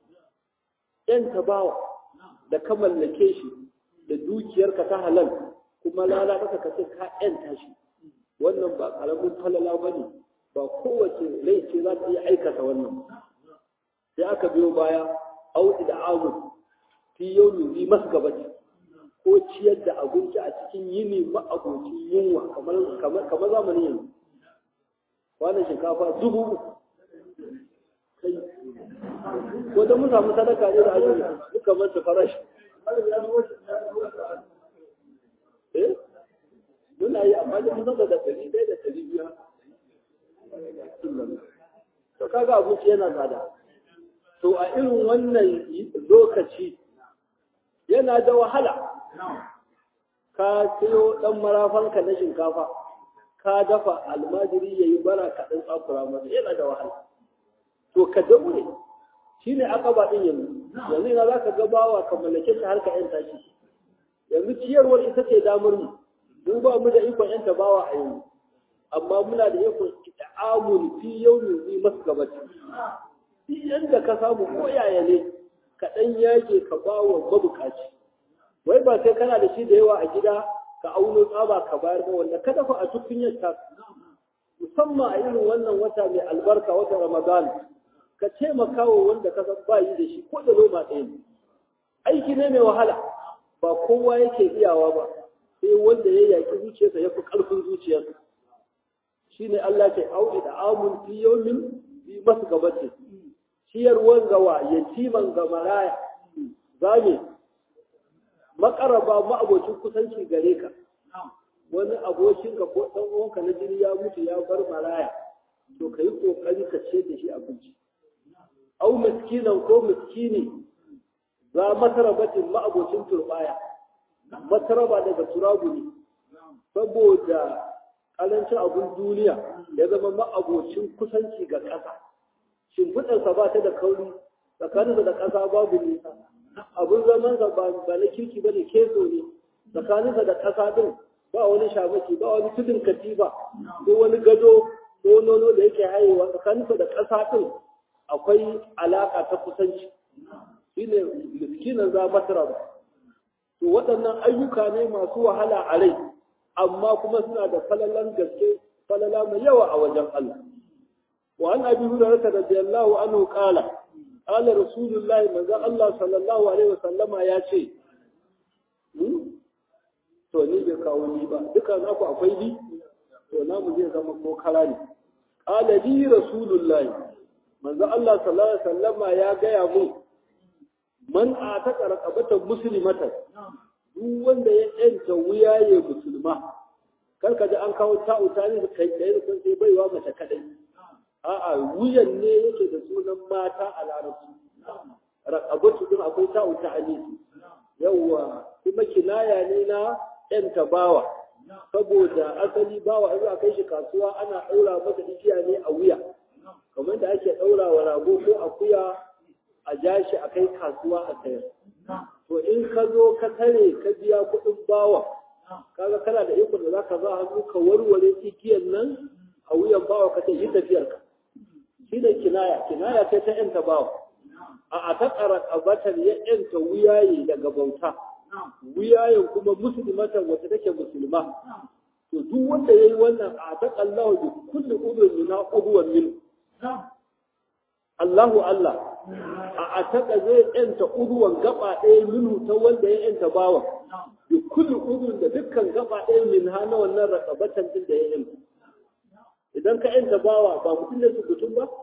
yan tabawa da ka mallake shi da dukiyarka ta halal kuma lalata ka ce ka yanta shi wannan ba karamin falala bane ba kowace rai ce za ta iya aikata wannan sai aka biyo baya auki da amu fi yawmi bi masgabati ko ciyar da abinci a cikin yini ma'abocin yunwa kamar kamar zamanin yanzu kwanan shinkafa dubu uku kai ko da mun samu sadaka ne da azumi duka manta farashi eh muna yi amma da mun da ɗari ɗaya da ɗari biyu to kaga abinci yana tsada to a irin wannan lokaci yana da wahala ka siyo ɗan marafanka na shinkafa ka dafa almajiri ya yi bara ka ɗan tsakura masa yana da wahala to ka daure shi ne aka ba ɗin yanzu yanzu ina za ka gabawa ka mallake shi har ka yanta shi yanzu ciyarwar ita ce damar mu mun ba mu da ikon yanta bawa a yanzu amma muna da ikon ta'amul fi yawmin zi masgabati duk yanda ka samu ko yaya ne ka ɗan yage ka ba wa mabukaci wai ba sai kana da shi da yawa a gida ka auno tsaba ka bayar ba wanda ka dafa a tukunyar ta musamman a irin wannan wata mai albarka wata ramadan ka taimaka wa wanda ka san ba yi da shi ko da roma ɗaya ne aiki ne mai wahala ba kowa yake iyawa ba sai wanda ya yaki zuciyarsa ya fi ƙarfin zuciyarsa shine Allah ke auki da amun fi yawmin bi masu gabace ciyarwan gawa yatiman ga maraya zame makaraba ma'abocin kusanci gare ka wani abokinka ko ɗan uwanka na jini ya mutu ya bar maraya to ka yi ƙoƙari ka ce da shi abinci au miskinan ko miskini za masarabatin ma'abocin turbaya masaraba daga turabu ne saboda ƙarancin abin duniya ya zama ma'abocin kusanci ga ƙasa shimfiɗarsa ba ta da kauri tsakaninsa da ƙasa babu nisa abin zamansa ba na kirki ba ne keso ne tsakaninsa da ƙasa din ba wani shamaki ba wani tudun katifa ko wani gado ko nono da yake hayewa tsakaninsa da ƙasa din akwai alaƙa ta kusanci shine miskinan za masara ba to waɗannan ayyuka ne masu wahala a rai amma kuma suna da falalan gaske falala mai yawa a wajen Allah wa an abi hurairah radiyallahu anhu qala qala rasulullahi manzo Allah sallallahu alaihi wasallama ya ce to ni bai kawo ni ba duka naku akwai ni to namu zai zama ko kara ne qala li rasulullahi manzo Allah sallallahu alaihi wasallama ya gaya mu man ataka raqabatan muslimatan duk wanda ya yanta wuyaye musulma kar ka ji an kawo ta'u ta ne kai kai sun sai baiwa mace kadai a'a wuyan ne yake da sunan mata a larabci raqabatu din akwai ta'u ta alisi yawa kuma kinaya ne na yanta bawa saboda asali bawa in a kai shi kasuwa ana daura masa igiya ne a wuya kamar da ake daura wa rago ko akuya a ja shi a kai kasuwa a sayar to in ka zo ka tare ka biya kuɗin bawa kaga kana da ikon da zaka za hannu ka warware igiyan nan a wuyan bawa ka ce yi tafiyar ka shi ne kinaya kinaya ce ta yanta bawa a a ta ƙaraƙabatar ya yanta wuyaye daga bauta wuyayen kuma musulmatan wata take musulma to duk wanda ya yi wannan a ta ƙallahu bi kulli udun mina uduwan min Allahu Allah a ataka zai yanta uduwan gaba ɗaya minu ta wanda ya yanta bawa bi kulli udun da dukkan gaba ɗaya min ha na wannan rakabatan din da ya yanta idan ka yanta bawa ba mutum ne sukutun ba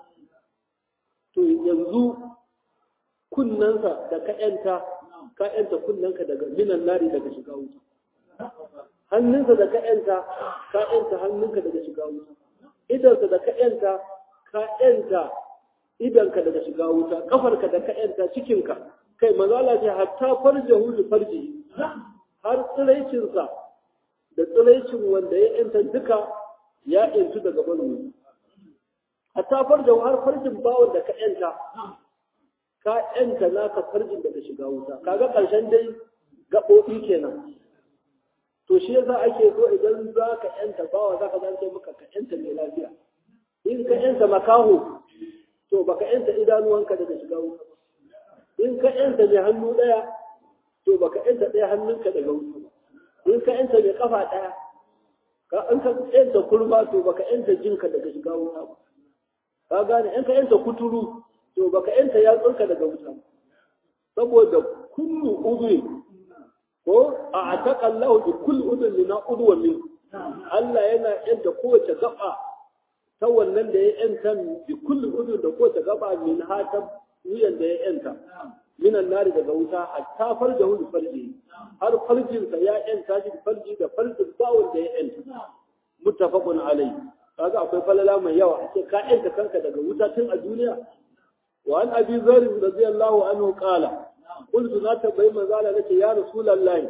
to yanzu kunnansa da ka yanta ka yanta kunnanka daga minan nari daga shiga wuta hannunsa da ka yanta ka yanta hannunka daga shiga wuta idansa da ka yanta ka yanta idanka daga shiga wuta kafarka da ka yanta cikinka kai mazala ce hatta farjahu li farji har tsiraicinsa da tsiraicin wanda ya yanta duka ya yantu daga banu hatta farjahu har farjin bawon da ka yanta ka yanta naka farjin daga shiga wuta kaga karshen dai gaɓoɓi kenan to shi yasa ake so idan za ka yanta bawa za ka zance maka ka yanta mai lafiya in ka yanta makaho to baka yanta idanuwanka daga shiga wuta ba in ka yanta mai hannu ɗaya to baka yanta ɗaya hannunka daga wuta ba in ka yanta mai kafa ɗaya ka in ka yanta kurma to baka yanta jinka daga shiga wuta ba ka gane in ka yanta kuturu to baka yanta yatsunka daga wuta ba saboda kullu udwi ko a ataka Allah bi kulli udwin lina udwa min Allah yana yanta kowace gaba ta wannan da ya yanta bi kulli udwin da kowace gaba min hata wuyan da ya yanta minan nari daga wuta hatta farjahu bi farji har farjin sa ya yanta shi farji da farjin bawon da ya yanta muttafaqun alai kaga akwai falala mai yawa ake ka yanta kanka daga wuta tun a duniya wa an abi zari radiyallahu anhu qala قلت لا تبين مزالة لك يا رسول الله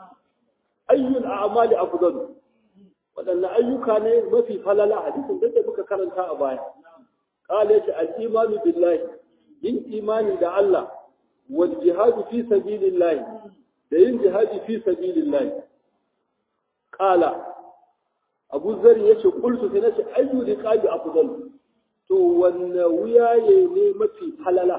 أي الأعمال أفضل وأن أيك ما في فللا حديث ده بك كرنتا أبايا قال يش الإيمان بالله yin imani da Allah wal jihadu fi sabilillah da yin jihadi fi sabilillah qala Abu Zar yace qultu sai nace ayyu riqabi afdal to wanne wuyaye ne mafi halala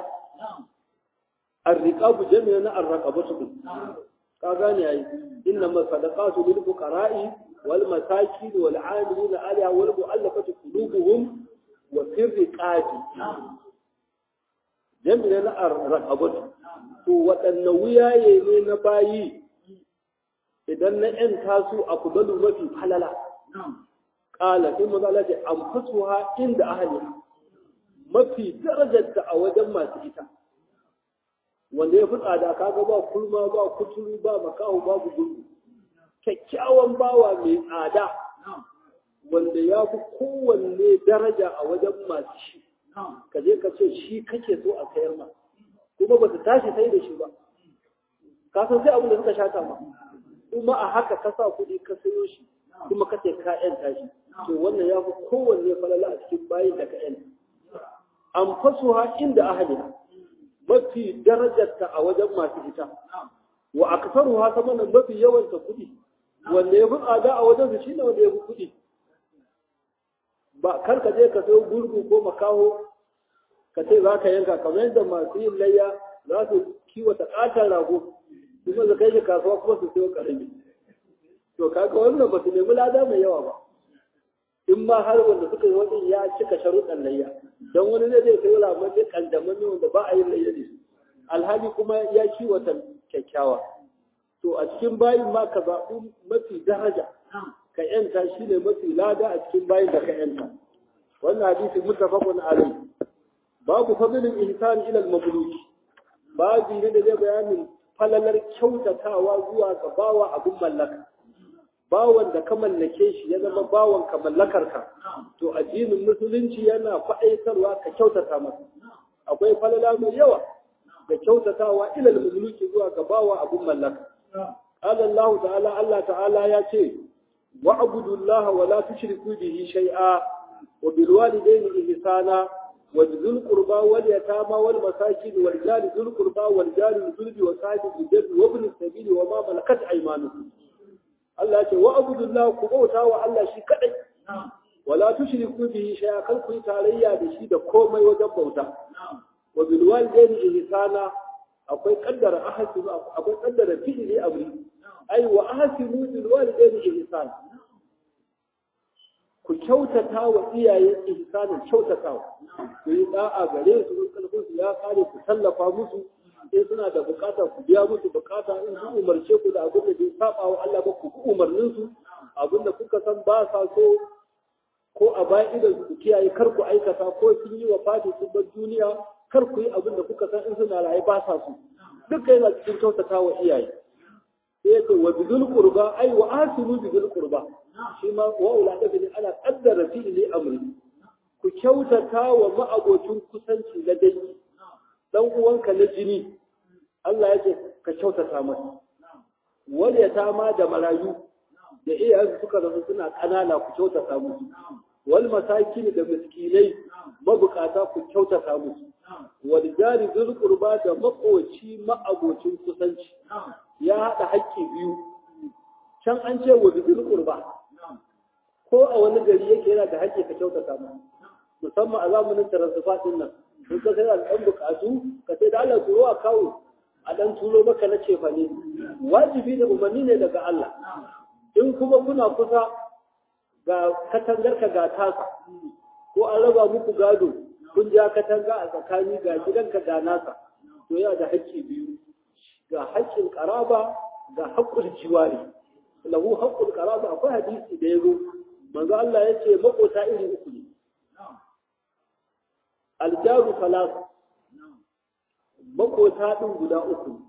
الرقاب جميعنا الرقبة كاغاني اي انما الصدقات للفقراء والمساكين والعاملين عليها والمؤلفة قلوبهم وفي الرقاب jami ne na raqabatu to waɗanne wuyaye ne na bayi idan na ‘yan tasu a kubalu mafi falala ƙala sai maza lafi an fasuwa inda ahali mafi darajarta a wajen masu ita wanda ya fi tsada kaga ba kulma ba kuturu ba makahu babu gudu kyakkyawan bawa mai tsada wanda ya fi kowanne daraja a wajen masu shi ka je ka ce shi kake so a sayar ma kuma ba su tashi sai da shi ba ka san sai abin da suka shata ma kuma a haka ka sa kuɗi ka sayo shi kuma ka ce ka yanta shi to wannan ya fi kowanne falala a cikin bayin da ka yanta an fasuha inda ahaliha mafi darajarta a wajen masu ita wa aksaruha sama nan mafi yawanta kuɗi wanda ya fi tsada a wajen su shine wanda ya fi kuɗi ba kar ka je ka sayo gurgu ko makaho ka ce za ka yanka kamar yadda masu yin layya za su kiwata ƙaton rago kuma su kai shi kasuwa kuma su sayo ƙarami to kaga wannan ba su nemi lada mai yawa ba in ma har wanda suka yi wani ya cika sharuɗan layya don wani ne zai sayo ramar ne kandamanni wanda ba a yin layya ne alhali kuma ya kiwata kyakkyawa to a cikin bayin ma ka zaɓi mafi daraja ka yanta shi ne mafi lada a cikin bayin da ka yanta wannan hadisi muttafaqun alayhi babu fadlin ihsan ila al-mamluki babu ne da zai bayanin falalar kyautatawa zuwa ga bawa abin mallaka bawan da ka mallake shi ya zama bawan ka mallakar ka to addinin musulunci yana faɗaitarwa ka kyautata masa akwai falala mai yawa ga kyautatawa ila al-mamluki zuwa ga bawa abin mallaka قال الله تعالى الله تعالى يا شيء واعبدوا الله ولا تشركوا به شيئا وبالوالدين إحسانا وذي القربى واليتامى والمساكين والجار ذي القربى والجار الجنب وصاحب الجنب وابن السبيل وما ملكت أيمانكم الله يقول واعبدوا الله كبوتا والله شي كدai ولا تشركوا به شيئا كل كوي تاريا da shi da komai wajen bauta وبالوالدين إحسانا akwai kaddara ahsinu akwai kaddara fi'li amri ai wa ahsinu bil walidayni ihsan ku kyautata wa iyaye ihsanin kyautatawa ku yi da'a gare su in kalbin su ya kare ku tallafa musu in suna da bukata ku biya musu bukata in su umarce ku da abin da bai saba wa Allah ba ku ku umarnin su abin da kuka san ba sa so ko a bayan idan su kiyaye kar ku aikata ko sun yi wa fati sun bar duniya kar ku yi abin da kuka san in suna raye ba sa su duka yana cikin kyautata wa iyaye sai ya ce wa bizul qurba ai wa asiru bizul qurba shi ma wa ulada bin ana qaddara fi'li amri ku kyautata wa ma'abocin kusanci na dangi dan uwanka na jini Allah ya ce ka kyautata masa wal yatama da marayu da iyayensu suka zama suna kanana ku kyautata musu wal masakin da miskinai mabukata ku kyautata musu wal jari zul qurba da makoci ma'abocin kusanci ya hada haƙƙi biyu can an ce wa zul qurba ko a wani gari yake yana da haƙƙi ka kyautata masa musamman a zamanin taransifa din nan in ka sai ɗan bukatu ka sai da Allah turo a kawo a ɗan turo maka na cefa ne wajibi da umarni ne daga Allah in kuma kuna kusa ga katangarka ga tasa ko an raba muku gado kun ja katanga a tsakani ga gidanka ga nasa to yana da haƙƙi biyu ga haƙƙin ƙaraba ga haƙƙul jiwari lahu haƙƙul ƙaraba akwai hadisi da ya zo manzo Allah ya ce makota iri uku ne aljaru salasa makota ɗin guda uku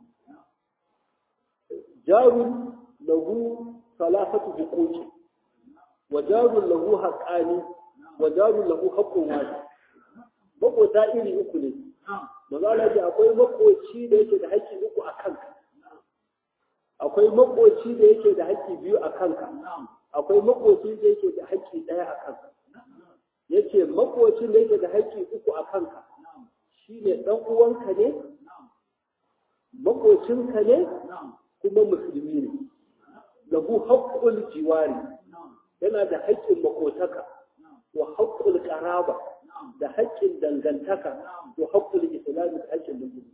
jarun lahu salasatu huquqi wa jarun lahu haqqani wa jarun lahu haqqun wahid makota iri uku ne maza Allah ce akwai makoci da yake da haƙƙi uku a kanka akwai makoci da yake da haƙƙi biyu a kanka akwai makoci da yake da haƙƙi ɗaya a kanka yace makocin da yake da haƙƙi uku a kanka shine dan uwanka ne makocinka ne kuma musulmi ne lahu haqqul jiwari yana da haƙƙin makotaka wa haqqul qaraba da haƙƙin dangantaka wa haqqul islam da haƙƙin musulunci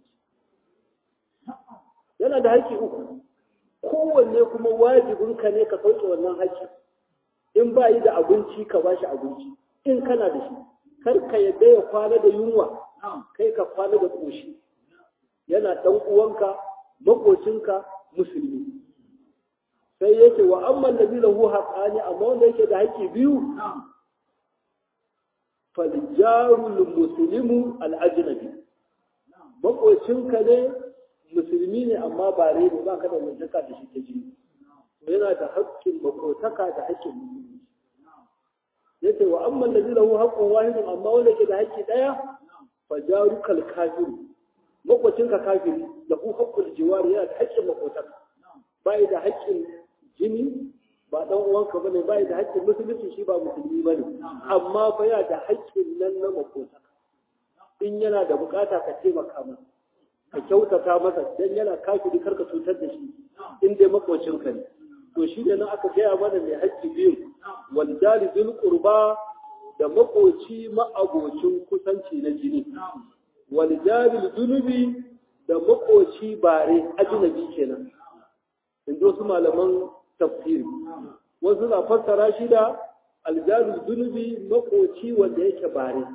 yana da haƙƙi uku kowanne kuma wajibinka ne ka sauke wannan haƙƙi in ba yi da abinci ka ba shi abinci in kana da shi kar ka yadda ya kwana da yunwa kai ka kwana da koshi yana dan uwanka makocinka musulmi sai yake wa amman da lahu haqqani amma wanda yake da haƙƙi biyu faljarul muslimu al-ajnabi makocinka ne musulmi ne amma ba rai ne ba ka da wajaka da shi ta jini yana da haƙƙin makotaka da haƙƙin musulmi yace wa amma alladhi lahu haqqun wahidun amma wanda yake da haƙƙi daya fa jarukal kafir makwacinka kafiri lahu haqqul jiwari yana da haƙƙin makotaka bai da haƙƙin jini ba dan uwanka bane bai da haƙƙin musulunci shi ba musulmi bane amma fa yana da haƙƙin nan na makotaka in yana da bukata ka taimaka masa ka kyautata masa dan yana kafiri karka cutar da shi in dai makocinka ne to shi ne nan aka gaya mana mai haƙƙi biyu waljali zul qurba da makoci ma'abocin kusanci na jini waljali zunubi da makoci bare ajnabi kenan in ji wasu malaman tafsiri wasu na fassara shi da aljali zunubi makoci wanda yake bare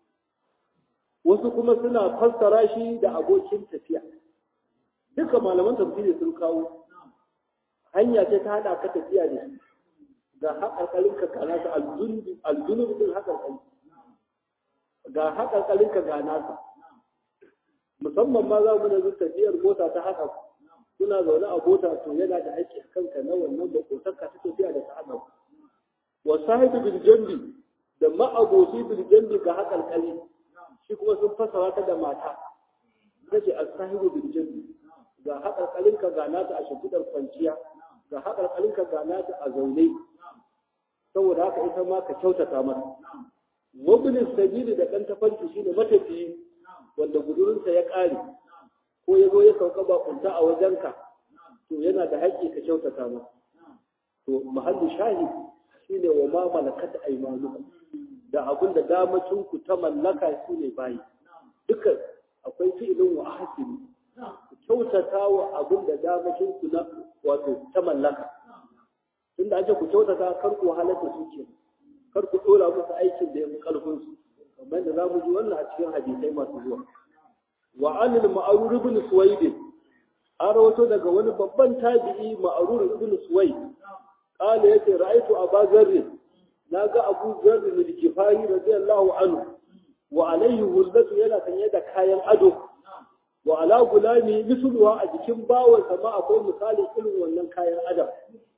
wasu kuma suna fassara shi da abokin tafiya duka malaman tafsiri sun kawo hanya ce ta haɗa ka tafiya da shi ga haƙarƙarinka ga nasa aljunubi ɗin haƙarƙari ga haƙarƙarinka ga nasa musamman ma za mu da tafiyar mota ta haɗa kuna zaune a mota to yana da haƙƙi a kanka na wannan makotanka ta tafiya da ta haɗa wa sahibi bil jambi da ma'aboci bil jambi ga haƙarƙari shi kuma sun fasara ta da mata kace as-sahibu bil jambi ga haƙarƙarinka ga nata a shimfiɗar kwanciya ga haƙarƙarinka ga nata a zaune saboda haka ita ma ka kyautata mata wabinin sabili da ɗan tafarki shine matafiyi wanda gudurinsa ya ƙare ko ya zo ya sauka bakunta a wajenka to yana da haƙƙi ka kyautata masa to mahallu shahid shine wa ma malakat aymanukum da abin da damacinku ta mallaka su ne bayi duka akwai fi'ilin wa ahsini ku kyautata wa abin da damacinku na wato ta mallaka tunda an ce ku kyautata kar ku halatta su ke kar ku dora musu aikin da ya fi karfin su kamar da zamu ji wannan a cikin hadisai masu zuwa wa anil ma'rur ibn suwaid an rawato daga wani babban tabi'i ma'rur ibn suwaid qala yace ra'aytu aba zarr naga abu zarr min kifari radiyallahu anhu wa alayhi hullatu yana sanye da kayan ado wa ala gulami misluha a jikin bawansa ma akwai misali irin wannan kayan adam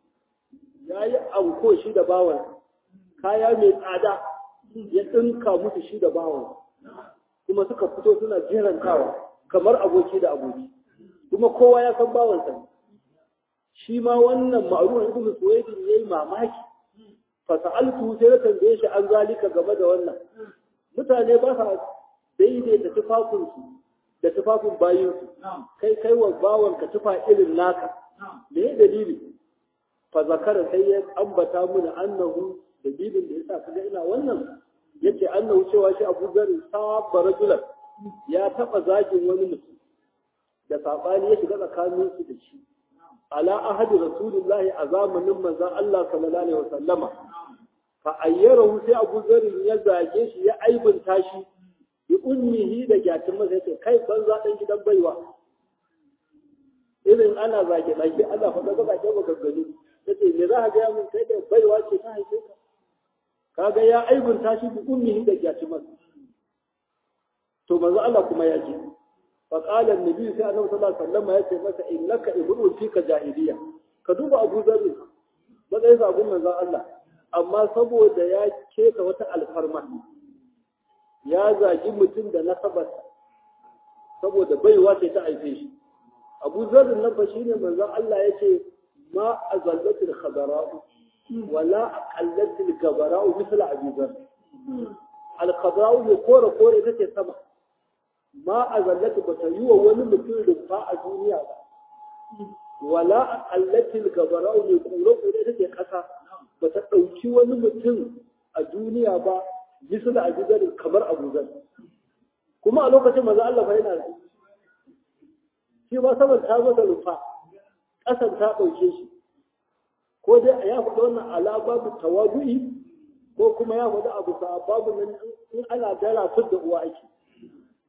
ya yi anko shi da bawan kaya mai tsada ya ɗinka musu shi da bawan kuma suka fito suna jerantawa kamar aboki da aboki kuma kowa ya san bawansa shi ma wannan ma'aruna ibn suwaidin yayi mamaki fa sa'altu sai na tambaye shi an zalika game da wannan mutane ba sa daidaita tufafinsu da tufafin bayinsu kai kai wa bawanka tufa irin naka me ya dalili fa zakara sai ya ambata mana annahu dalilin da yasa kaga ina wannan yace annahu cewa shi Abu Zar sabba rajulan ya taba zagin wani mutum da sabani ya shiga tsakanin su da shi ala ahadi rasulullahi a zamanin manzon Allah sallallahu alaihi wasallama fa ayyarahu sai Abu Zar ya zage shi ya aibunta shi bi ummihi da gyatin masa yace kai banza dan gidan baiwa irin ana zage zage Allah fa daga zage ba gaggani yace me za ka ga mun kai da baiwa ce ta haife ka kaga ya aibunta shi bi ummihi da gyatin masa to manzo Allah kuma ya ji fa qala annabi sai annabi sallallahu alaihi wasallam yace masa innaka ibnu fika jahiliya ka duba Abu Dharr matsayin sabon manzo Allah amma saboda ya keta wata alfarma ya zagi mutum da nasabarsa saboda baiwa ce ta haife shi abu zarrin nan fa shine manzon Allah yace ma azallatil khadara'u wala aqallatil gabara'u misla abi zar al khadara'u ne kore kore take sama ma azallatu bata yi wa wani mutum rumfa a duniya ba wala aqallatil gabara'u ne kure kore take kasa bata dauki wani mutum a duniya ba misal Abu Zar kamar Abu Zar kuma a lokacin manzo Allah fa yana shi ba saboda ta zo da rufa kasan ta dauke shi ko dai ya faɗi wannan ala babu tawadu'i ko kuma ya faɗi abu sa babu nan in ana dara fud da uwa ake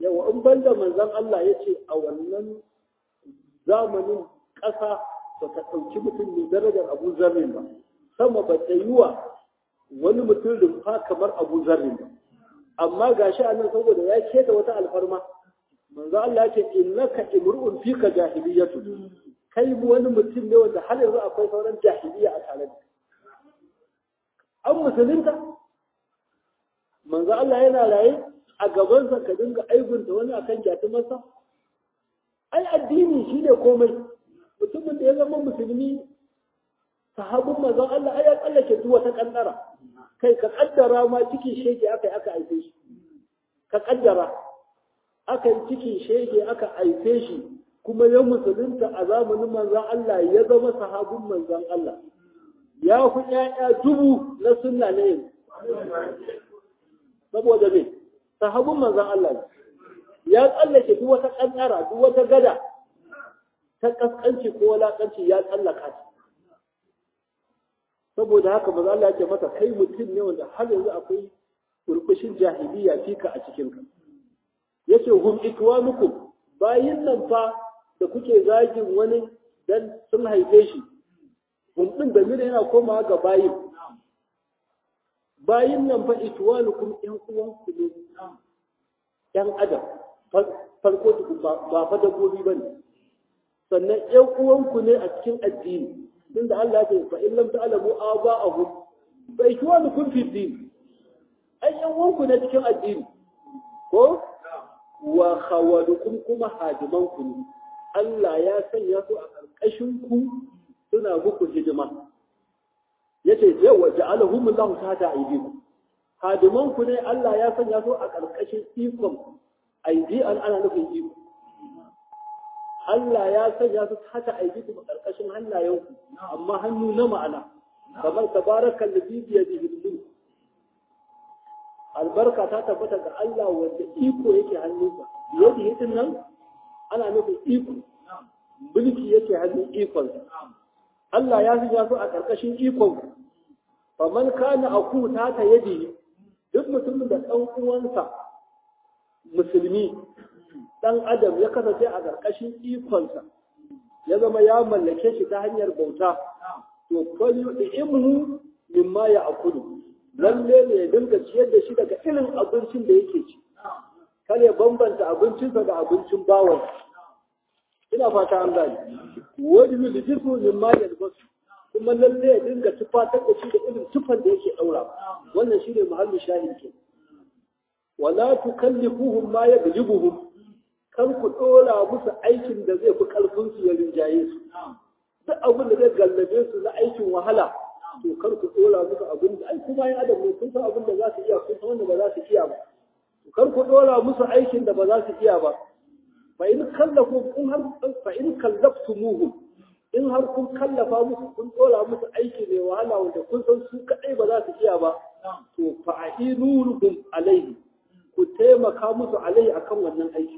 yawa in banda manzon Allah ya ce a wannan zamanin ƙasa ba ta ɗauki mutum mai darajar abu zarrin ba sama ba ta yi wa wani mutum rumfa kamar abu zarrin ba amma ga shi a nan saboda ya keta wata alfarma manzo Allah ya ce innaka imru'un fika jahiliyatu kai wani mutum ne wanda har yanzu akwai sauran jahiliya a tare da an musulunta manzo Allah yana raye a gabansa ka dinga aibunta wani akan jatumarsa ai addini shine komai mutumin da ya zama musulmi sahabin manzon Allah ai ya tsallake duk wata kaddara kai ka kaddara ma cikin shege aka yi aka aife shi ka kaddara aka yi cikin shege aka aife shi kuma ya musulunta a zamanin manzon Allah ya zama sahabin manzon Allah ya fi ƴaƴa dubu na sunna ne saboda me sahabin manzon Allah ne ya tsallake duk wata kaddara duk wata gada ta kaskanci ko walakanci ya tsallaka ta saboda haka maza Allah ya ce masa kai mutum ne wanda har yanzu akwai kurkushin jahiliya fika a cikin ka yace hum ikwanukum bayin nan fa da kuke zagin wani dan sun haife shi hum din da mire yana komawa ga bayin bayin nan fa ikwanukum yan uwanku ne yan adam farko ba fa dabbobi bane sannan yan uwanku ne a cikin addini tunda Allah ya ce fa in lam ta'lamu aba'ahum fa ikwanukum fi din ai yan uwanku ne cikin addini ko wa khawalukum kuma hadimanku ne Allah ya sanya su a ƙarƙashin ku suna muku hidima yace yawa ja'alahum Allahu tahta aydikum hadimanku ne Allah ya sanya su a ƙarƙashin ikon aidi an ana nufin iko Allah ya sanya su hata aiki a ƙarƙashin hannayenku amma hannu na ma'ana kamar tabarakan da bibiya da hilmu albarka ta tabbata ga Allah wanda iko yake hannunsa yadda hitin nan ana nufin iko mulki yake hannun ikonsa Allah ya sanya su a ƙarƙashin ikon faman kana aku ta ta yadi duk mutumin da ɗan uwansa musulmi ɗan adam ya kasance a ƙarƙashin ikonsa ya zama ya mallake shi ta hanyar bauta to kwallo da imhu mimma ya akulu lalle ne ya dinga ciyar da shi daga irin abincin da yake ci kar ya bambanta abincinsa da abincin bawon ina fata an gani wani yulijisu mimma ya albasu kuma lalle ya dinga tufatar da shi da irin tufan da yake ɗaura wannan shi ne muhallin shahin ke wala tukallifuhum ma yagjibuhum kar ku dora musu aikin da zai fi karfin su ya rinjaye su duk abin da zai gallabe su na aikin wahala to kar ku dora musu abin da ai kuma yin adam ne kun san abin da za su iya kun san wanda ba za su iya ba kar ku dora musu aikin da ba za su iya ba fa in kallafu in har fa in kallaftumuhum in har kun kallafa musu kun dora musu aiki mai wahala wanda kun san su kadai ba za su iya ba to fa a'inuhum alaihi ku taimaka musu alaihi akan wannan aiki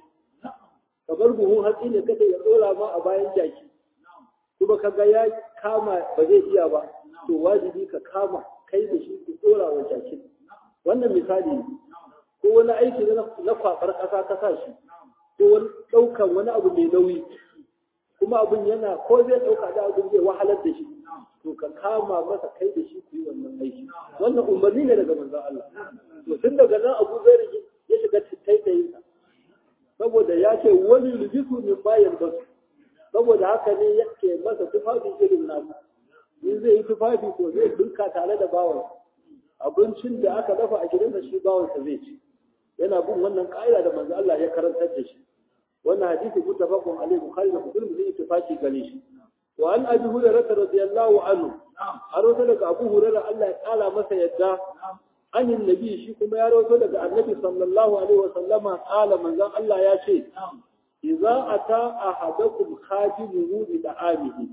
kamar buhun hatsi ne kada ya dora ma a bayan jaki kuma kaga ya kama ba zai iya ba to wajibi ka kama kai da shi ku dora wa jakin wannan misali ne ko wani aiki na kwabar ƙasa ka sa shi ko wani ɗaukan wani abu mai nauyi kuma abin yana ko zai ɗauka da abin zai wahalar da shi to ka kama masa kai da shi ku yi wannan aiki wannan umarni ne daga manzon Allah to tun daga nan Abu Zaid ya shiga taitayin saboda ya ce wani lubisu min bayan basu saboda haka ne yake masa tufafi irin nasu in zai yi tufafi ko zai dinka tare da bawan abincin da aka dafa a gidansa shi bawansa zai ci yana bin wannan ka'ida da manzo Allah ya karantar da shi wannan hadisi muttafaqun alaihi bukhari da muslim zai ittifaqi gare shi wa an abi hurairah radiyallahu anhu har wata daga abu hurairah Allah ya kala masa yadda anin nabi shi kuma ya rawaito daga annabi sallallahu alaihi wa sallama kala manzon Allah ya ce idza ata ahadakum khadimuhu bi da'amihi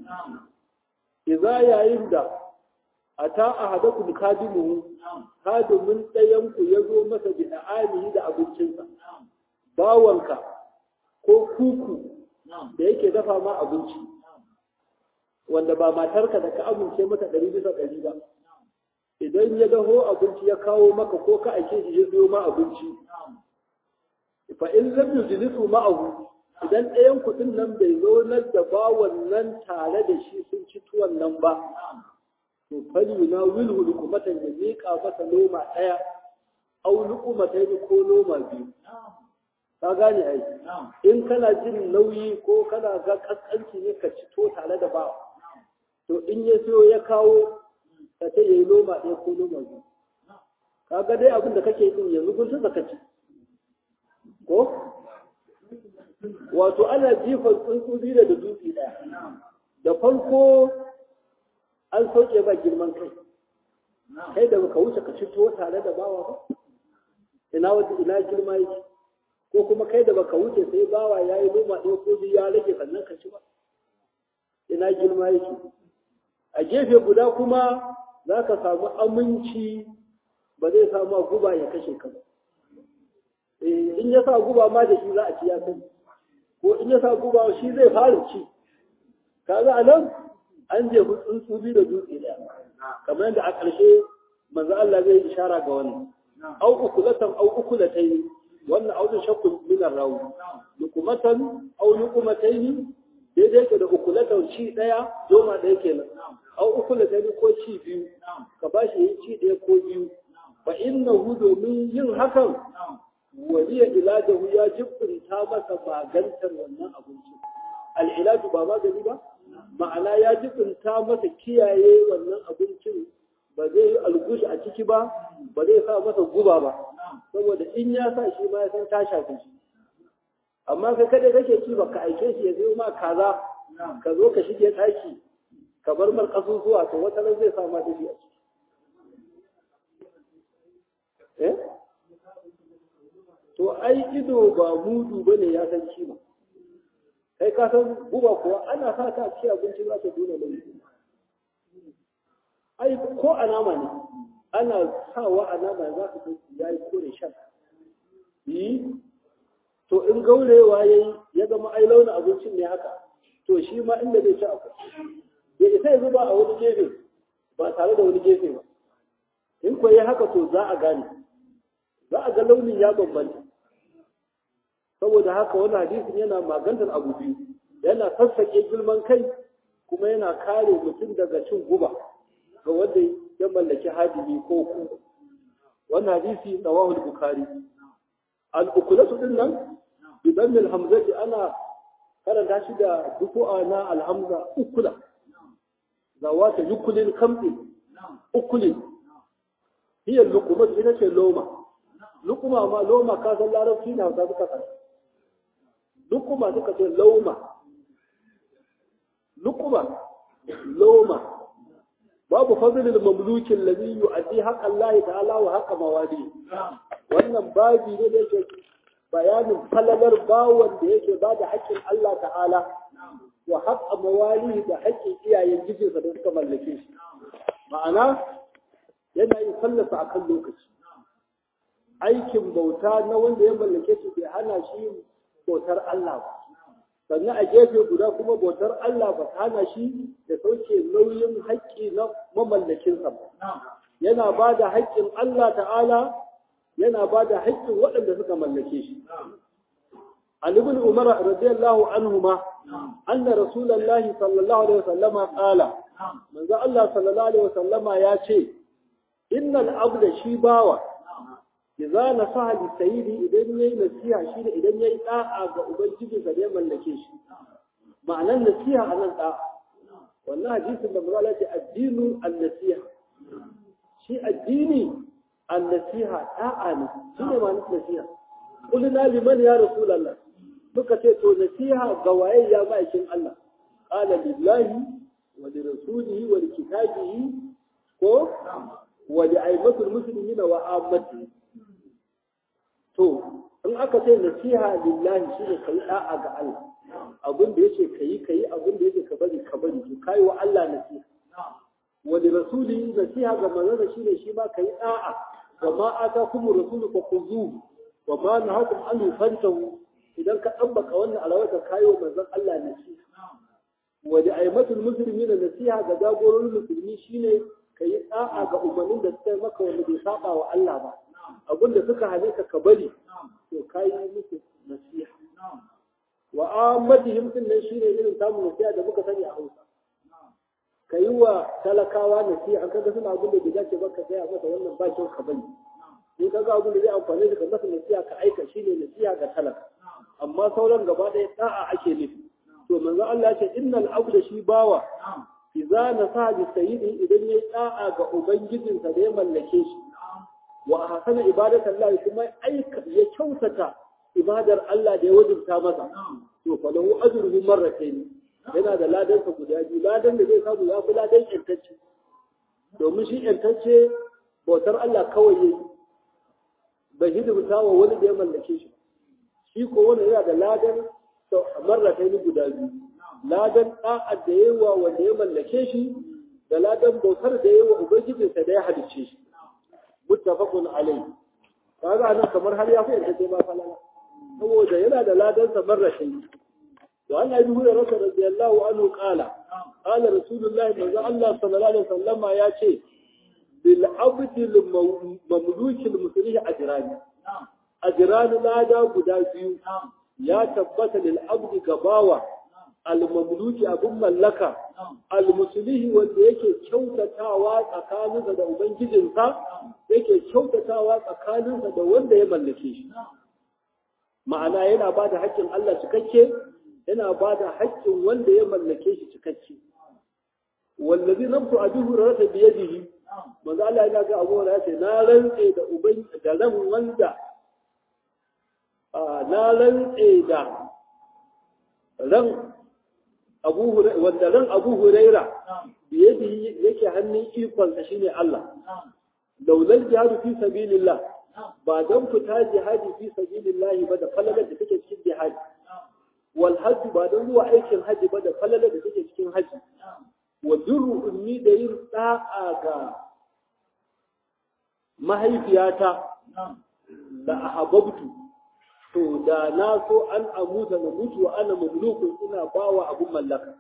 idza yayin da ata ahadakum khadimuhu khadimin dayan ku yazo masa bi da'amihi da abincinsa bawanka ko kuku da yake dafa ma abinci wanda ba matarka da ka amince mata ɗari bisa ɗari ba idan ya daho abinci ya kawo maka ko ka aike shi ya zo ma abinci fa in lam yujlisu ma'ahu idan ɗayan kuɗin nan bai zo nan da bawan nan tare da shi sun ci tuwon nan ba to fali na wilhu lukumatan ya miƙa masa noma ɗaya au lukumatai ko noma biyu ka gane ai in kana jin nauyi ko kana ga kaskanci ne ka ci to tare da bawa to in ya siyo ya kawo ka ce yayi noma ɗaya ko noma biyu ka ga dai abin da kake yi yanzu kun san ka ci ko wato ana jifan tsuntsu biyu da dutse ɗaya da farko an sauke ba girman kai kai da baka wuce ka cito tare da bawa ba ina wata ina girma yake ko kuma kai da baka wuce sai bawa ya yi noma ɗaya ko biyu ya rage sannan ka ci ba ina girma yake a gefe guda kuma za ka samu aminci ba zai samu guba ya kashe ka ba in ya sa guba ma da shi za a ci ya sani ko in ya sa guba shi zai fara ci kaga a nan an je tsuntsu biyu da dutse ɗaya kamar yadda a ƙarshe manzo Allah zai ishara ga wannan au ukulatan au ukulatayn wannan audun shakku min rawu lukumatan au lukumatayn daidai ke da ukulatan ci ɗaya doma ɗaya kenan au ukulatayn ko ci biyu ka bashi yi ci ɗaya ko biyu fa innahu domin yin hakan waliya ilajahu ya jibinta masa magantar wannan abincin al'ilaju ba magani ba ma'ana ya jibinta masa kiyaye wannan abincin ba zai yi algushi a ciki ba ba zai sa masa guba ba saboda in ya sa shi ma ya san ta shafi shi amma kai kada kake ci ba ka aike shi ya zai ma kaza ka zo ka shige ɗaki ka bar mar kasusuwa to wata ran zai sa ma dafi a ciki eh to ai ido ba mudu bane ya san kima kai ka san guba kuwa ana sa ta ci abinci za ta dole mai ai ko a nama ne ana sawa a nama za ka ga ya yi kore shan yi to in gaurewa ya yi ya zama ai launin abincin ne haka to shi ma inda zai ci akwai ya isa ya zuba a wani gefe ba tare da wani gefe ba in kuwa ya haka to za a gane za a ga launin ya bambanta saboda haka wani hadisin yana magantar abu biyu yana sassake girman kai kuma yana kare mutum daga cin guba ga wanda ya mallaki hadimi ko ku wannan hadisi rawahu al-bukhari al-ukulatu din nan bi dam al-hamzati ana karanta shi da dufu'a na al-hamza ukula zawata yukulil kamdi ukulin hiya luquma ita ce loma lukuma ma loma ka san larabci na hausa suka san lukuma suka ce lauma lukuma loma babu fadlil mamluki alladhi yu'addi haqqa Allah ta'ala wa haqqa mawali wannan babi ne da yake bayanin falalar bawon da yake ba da haƙƙin Allah ta'ala wa haqqa mawali da haƙƙin iyayen gijinsa da suka mallake shi ma'ana yana yin fallasa akan lokaci aikin bauta na wanda ya mallake shi bai hana shi bautar Allah ba sannan a gefe guda kuma bautar Allah ba ta hana shi da sauke nauyin haƙƙi na mamallakinsa ba yana ba da haƙƙin Allah ta'ala yana ba da haƙƙin waɗanda suka mallake shi عن ابن عمر رضي الله عنهما أن رسول الله صلى الله عليه وسلم قال من ذا الله صلى الله عليه وسلم يا شيء إن العبد شيباوة idza nasaha li sayyidi idan yayi nasiha shi da idan yayi da'a ga ubangiji sa da ya mallake shi ma'anan nasiha anan da'a wannan hadisin da mazala ce addinu an-nasiha shi addini an-nasiha da'a ne shi ne ma'anar nasiha qulna liman ya rasulullah muka ce to nasiha ga waye ya ma'aikin Allah qala lillahi wa li rasulihi wa li kitabihi ko wa li aimatul muslimina wa ammatihi to in aka ce nasiha lillahi shine kai da'a ga Allah abin da yake kai kai abin da yake ka bari ka bari to kai wa Allah nasiha wa li rasuli nasiha ga manzon shine shi ma kai da'a wa ma atakum rasulu fa khuzuhu wa ma nahakum an fantahu idan ka ɗabbaka wannan alawata kayo manzon Allah nasiha wa li aimatul muslimina nasiha ga jagororin musulmi shine kai da'a ga umarnin da suka maka wanda bai saba wa Allah ba abin da suka hane ka ka bari to ka yi musu nasiha wa ammatihim din nan shine irin samun nasiha da muka sani a Hausa ka yi wa talakawa nasiha an kaga suna abin da bai dace ba ka gaya masa wannan ba kyau ka bari in ka ga abin da zai amfani da ka masa nasiha ka aika shine nasiha ga talaka amma sauran gaba ɗaya da'a ake nufi to manzo Allah ya ce innal abda shi bawa idza nasaha bi sayyidi idan yayi da'a ga ubangijinsa da ya mallake shi wa ahsana ibadatallahi kuma aika ya kyautata ibadar Allah da ya wajibta masa to fa lahu ajruhu marratayn yana da ladan sa guda biyu ladan da zai samu ya fi ladan yantacce domin shi yantacce bautar Allah kawai yayi bai hidimta wa wani da ya mallake shi shi ko wani yana da ladan marratayn guda biyu ladan da'ar da yayi wa wanda ya mallake shi da ladan bautar da yayi wa ubangijinsa da ya halicce shi muttafaqun alayhi kaga anan kamar har ya fi yantacce ba falala saboda yana da ladansa marrashin wa an abi hurairah radiyallahu anhu qala qala rasulullahi manzo Allah sallallahu alaihi wasallama ya ce bil abdi al mamluki al muslih ajrani ajrani lada guda biyu ya tabbata lil abdi gabawa al mamluki abun mallaka al muslih wanda yake kyautatawa tsakaninsa da ubangijinsa yake kyautatawa tsakaninsa da wanda ya mallake shi ma'ana yana ba da haƙƙin Allah cikakke yana ba da haƙƙin wanda ya mallake shi cikakke wallazi nafsu abi hurairah bi yadihi manzo Allah yana ga Abu Hurairah ce na rantse da uban da ran wanda na rantse da ran Abu Hurairah wanda ran Abu Hurairah bi yadihi yake hannun ikon sa shine Allah laulal jihadu fi sabilillah ba don fita jihadi fi sabilillahi ba da falalar da take cikin jihadi wal hajji ba don zuwa aikin haji ba da falalar da take cikin haji wa birru ummi da yin da'a ga mahaifiyata da ahabbtu to da na so an amuta na mutu wa ana mamlukun ina bawa abun mallaka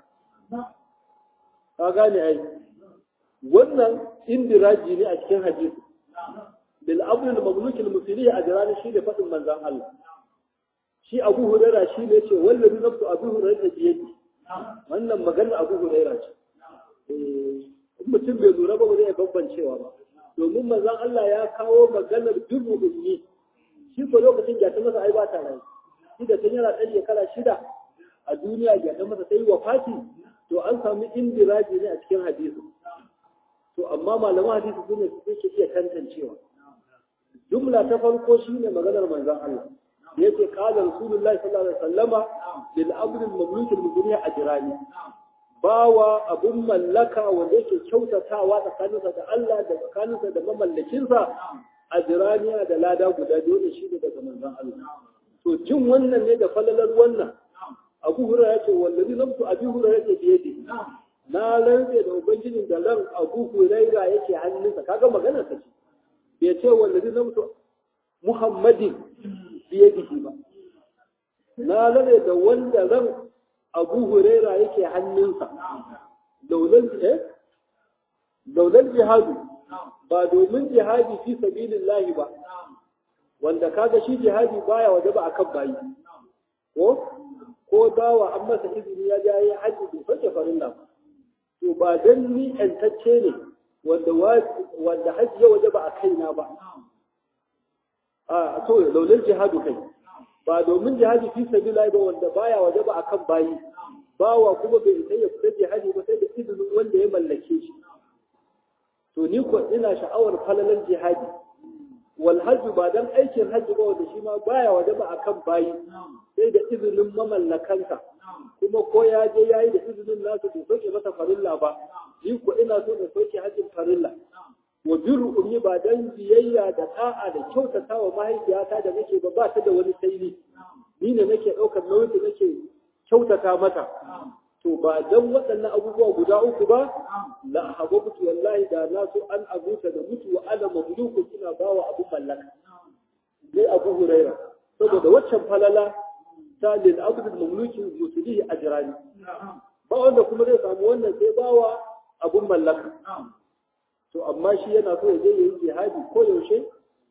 ka gane ai wannan indiraji ne a cikin hadisi bil amrul mamluk al muslihi ajran shi da fadin manzon Allah shi Abu Hurairah shi ne ce wallahi nafsu Abu Hurairah ta yadi wannan maganar Abu Hurairah ce eh mutum bai lura ba zai bambancewa ba domin manzon Allah ya kawo maganar dubu ummi shi ko lokacin ya ta masa ai ba ta rai shi da tun yana ɗan shekara shida a duniya ya ta masa sai wafati to an samu indiraji ne a cikin hadisi to amma malaman hadisi su ne suke iya tantancewa jumla ta farko shine maganar manzon Allah da yake qala rasulullahi sallallahu alaihi wasallama lil amri al mamluk al mudniya ajrani bawa abun mallaka wanda yake kyautatawa tsakaninsa da Allah da tsakaninsa da mamallakinsa ajraniya da lada guda biyu da shi daga manzon Allah to jin wannan ne da falalar wannan Abu Hurairah yace wallazi lamtu Abi Hurairah yake biyadi na rantse da ubangijin da ran Abu Hurairah yake hannunsa kaga maganar sa ce bai ce wallazi lamtu Muhammadin biyadihi ba na rantse da wanda ran Abu Hurairah yake hannunsa daular eh daular jihadu ba domin jihadi fi sabilillahi ba wanda kaga shi jihadi baya wajaba akan bayi ko ko dawa an masa izini ya ja yi haji bai sauke farilla ba to ba dan ni yantacce ne wanda wanda haji ya waje ba a kaina ba a to laular jihadu kai ba domin jihadi fi sabila ba wanda baya waje ba akan bayi bawa kuma bai isa ya fita jihadi ba sai da izinin wanda ya mallake shi to ni ko ina sha'awar falalan jihadi wal hajj ba dan aikin hajji ba wanda shi ma baya waje ba akan bayi sai da izinin mamallakansa kuma ko ya je yayi da izinin nasu bai soke masa farilla ba ni ko ina so na soke hajjin farilla wa birru ummi ba dan biyayya da ta'a da kyautata wa mahaifiyata da nake ba ba ta da wani saili ni ne nake ɗaukar nauyin da nake kyautata mata to ba dan waɗannan abubuwa guda uku ba la hababtu wallahi da na so an abuta da mutu wa ana mamluku ina bawa abu mallaka dai abu huraira saboda waccan falala ta lil abdul mamluki musulihi ajrani ba wanda kuma zai samu wannan sai bawa abun mallaka to amma shi yana so ya je yayi jihadi ko yaushe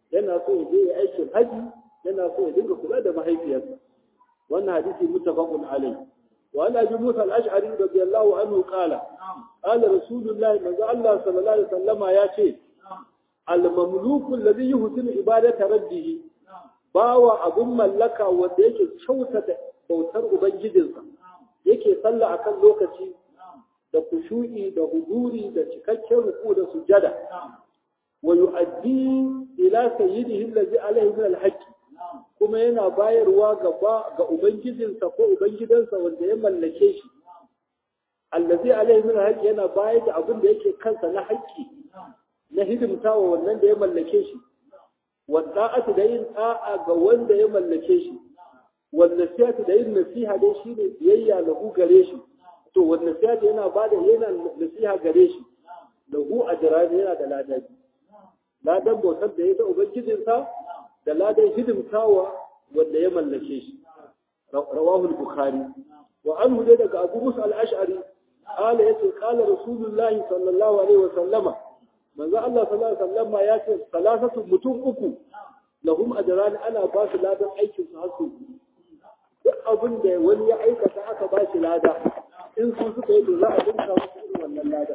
yana so ya je ya aikin haji yana so ya dinga kula da mahaifiyarsa wannan hadisi muttafaqun alayhi wa an abi musa al-ash'ari radiyallahu anhu qala qala rasulullah manzo Allah sallallahu alaihi wasallama ya ce al-mamluku alladhi yuhsinu ibadata rabbih bawa abun mallaka wanda yake kyautata bautar ubangijinsa yake sallah akan lokaci da kushu'i da huduri da cikakken ruku da sujada wa yu'addi ila sayyidihi allazi alayhi min al-haqq kuma yana bayarwa ga ga ubangijinsa ko ubangidansa wanda ya mallake shi allazi alayhi min al-haqq yana bayar da abin da yake kansa na haƙƙi na hidimtawa wannan da ya mallake shi wa da'atu da yin da'a ga wanda ya mallake shi wal nasihatu da yin nasiha dai shine biyayya lahu gare shi to wal nasihatu yana bada yana nasiha gare shi lahu ajran yana da ladabi ladan bautar da ya ta ubangijinsa da ladan hidimtawa wanda ya mallake shi rawahu al-bukhari wa anhu dai daga abu musa al-ash'ari qala yace qala rasulullahi sallallahu alaihi wa sallama manzo Allah sallallahu alaihi wa sallama ya ce salasatu mutum uku lahum ajran ana ba su ladan aikin su har su duk abin da wani ya aikata aka ba shi lada in su suka yi to za a dinka musu irin wannan lada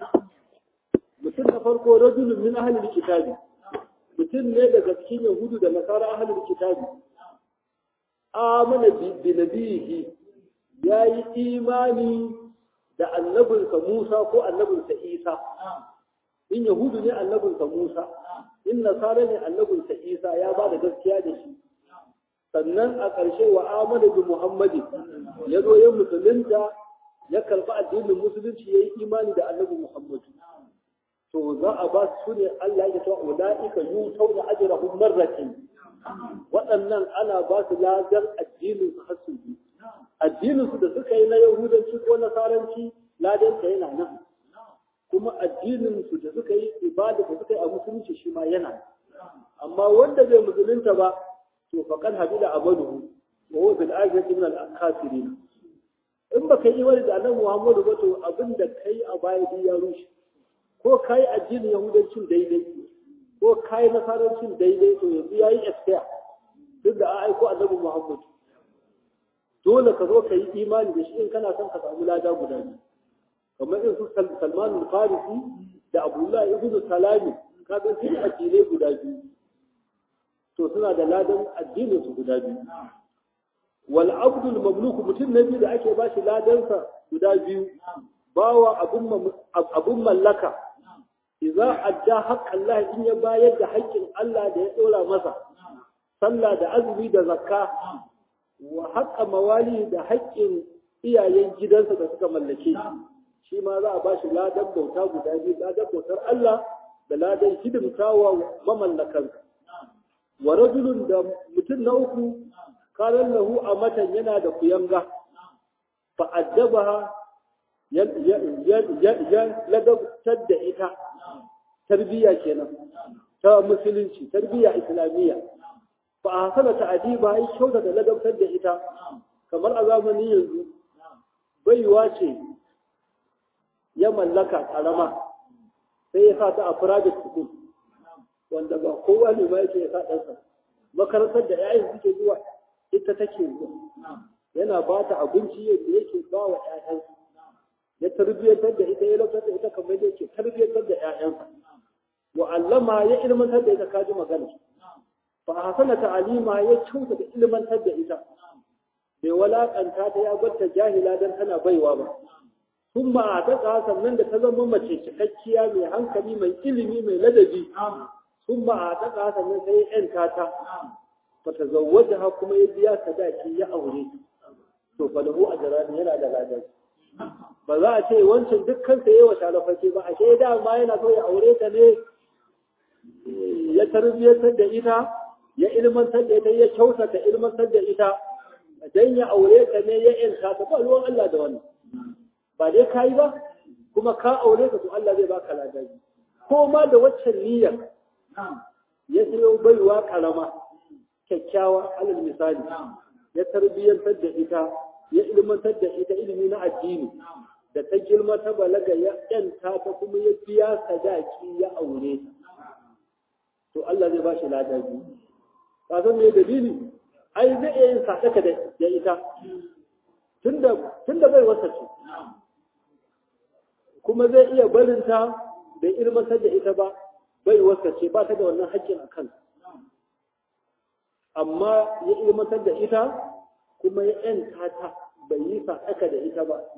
mutum na farko rajulun min ahlil kitabi mutum ne daga cikin yahudu da nasara ahlul kitabi amana bi nabihi yayi imani da annabinsa Musa ko annabinsa Isa in yahudu ne annabinsa Musa in nasara ne annabinsa Isa ya ba da gaskiya da shi sannan a ƙarshe wa amana bi Muhammadi ya zo ya musulunta ya karɓi addinin musulunci ya yi imani da annabi Muhammadu to za a ba su ne Allah ya tawa ulaika yutawna ajrahum marratayn waɗannan ana ba su ladar addinin su har su addinin su da suka yi na yahudanci ko nasaranci ladan ta yana nan kuma addinin su da suka yi ibada da suka yi a musulunci shi ma yana amma wanda bai musulunta ba to faqad habila amaluhu wa huwa bil akhirati min al kafirin in baka yi wani da annabi Muhammadu ba to abin da kai a baya ya rushe ko ka yi addinin yahudancin daidai ko ka yi nasarancin daidai to yanzu ya yi expire duk da an aiko annabi muhammad dole ka zo ka yi imani da shi in kana son ka samu lada guda biyu kamar irin su salman al-farisi da abdullahi ibn salami ka ga su addinai guda biyu to suna da ladan addinin su guda biyu wal abdul mamluk mutum na biyu da ake ba shi ladansa guda biyu bawa abun mallaka idza adda haqqan Allah in ya bayar da haƙƙin Allah da ya dora masa sallah da azumi da zakka wa haqqa mawali da haƙƙin iyayen gidansa da suka mallake shi shi ma za a ba shi ladan bauta guda biyu ladan bautar Allah da ladan hidimtawa mamallakansa wa rajulun da mutum na uku karan lahu a matan yana da kuyanga fa addabaha ya ladabtar da ita tarbiyya kenan ta musulunci tarbiyya islamiyya fa a hasala ta'adiba ya kyauta da ladabtar da ita kamar a zamanin yanzu baiwa ce ya mallaka karama sai ya sa ta a private school wanda ba kowa ne ba yake ya sa ɗansa makarantar da 'ya'yan suke zuwa ita take zuwa yana ba ta abinci yadda yake ba wa 'ya'yansa ya tarbiyyantar da ita ya lafiyar da ita kamar yadda yake tarbiyyantar da 'ya'yansa wa allama ya ilmantar da ita kaji magana fa hasana ta'alima ya kyauta da ilmantar da ita bai walakanta ta ya barta jahila dan tana baiwa ba sun ma ta sannan da ta zama mace cikakkiya mai hankali mai ilimi mai ladabi sun ma ta sannan sai ya yanta ta fa tazawwajaha kuma ya biya sadaki ya aure to fa lahu ajran yana da ladan ba za a ce wancan dukkan sa yawa shalafake ba a ce dama yana so ya aure ta ne ya tarbiyyantar da ita ya ilmantar da ita ya kyautata ilmantar da ita dan ya aure ta ne ya yanta ta ba ruwan Allah da wannan ba dai kai ba kuma ka aure ka to Allah zai baka ladabi ko ma da waccan niyyar ya sayo baiwa karama kyakkyawa alal misali ya tarbiyyantar da ita ya ilmantar da ita ilimi na addini da ta girma ta balaga ya yanta ta kuma ya biya sadaki ya aure to Allah zai ba shi lada biyu ka san me dalili ai zai iya yin sadaka da da ita tunda tunda bai wasa ce kuma zai iya barinta bai ilmantar da ita ba bai wasa ce ba ta da wannan haƙƙin a kansa amma ya ilmantar da ita kuma ya ‘yanta ta bai yi sadaka da ita ba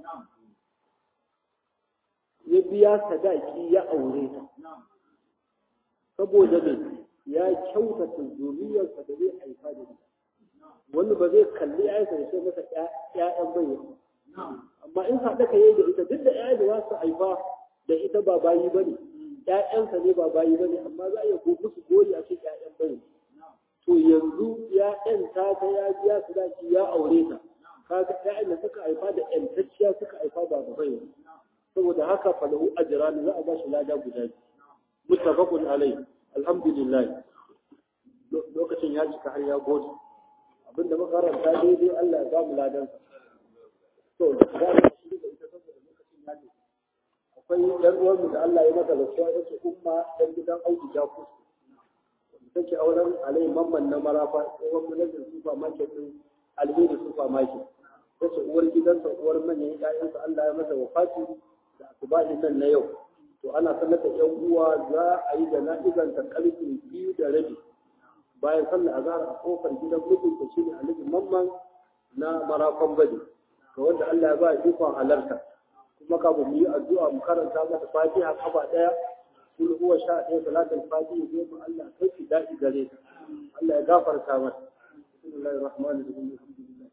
ya biya sadaki ya aure ta saboda ne ya kyautata zuriyarsa da zai haifa da ita wani ba zai kalli ya da sai masa ‘ya'yan bayyana amma in sadaka ya yi da ita duk da ‘ya'ya da za su haifa da ita ba bayi ba ne ‘ya'yansa ne ba bayi ba ne amma za a iya musu gori a ce ‘ya'yan bayyana to yanzu ya ‘yanta ta ya biya su zaki ya aure ta kaga ‘ya'yan da suka haifa da ‘yantacciya suka haifa ba da bai saboda haka falahu ajran za a ba shi lada guda biyu muttafaqun alai alhamdulillah lokacin ya cika har ya gode abinda muka karanta daidai Allah ya ba mu ladan to za mu shi da ita saboda lokacin ya cika akwai ɗan uwanmu da Allah ya mata rasuwa yace umma dan gidan Audu Jakus take auren alai mamman na marafa tsohon manajan super market din alheri super market tace uwar gidansa uwar manyan ƴaƴansa Allah ya masa wafati da asubahi nan na yau to ana sanar da ƴan uwa za a yi da na'izan ta karfe biyu da rabi bayan sallar azhar a kofar gidan mutum ta shine alhaji mamman na marafan bade ga wanda Allah ya ba ikon halarta kuma kafin mu yi addu'a mu karanta masa fatiha kafa daya kul huwa sha ɗaya salatul fatiha zai mu Allah kai ki daɗi gare ta Allah ya gafarta mata bismillahir rahmanir rahim alhamdulillah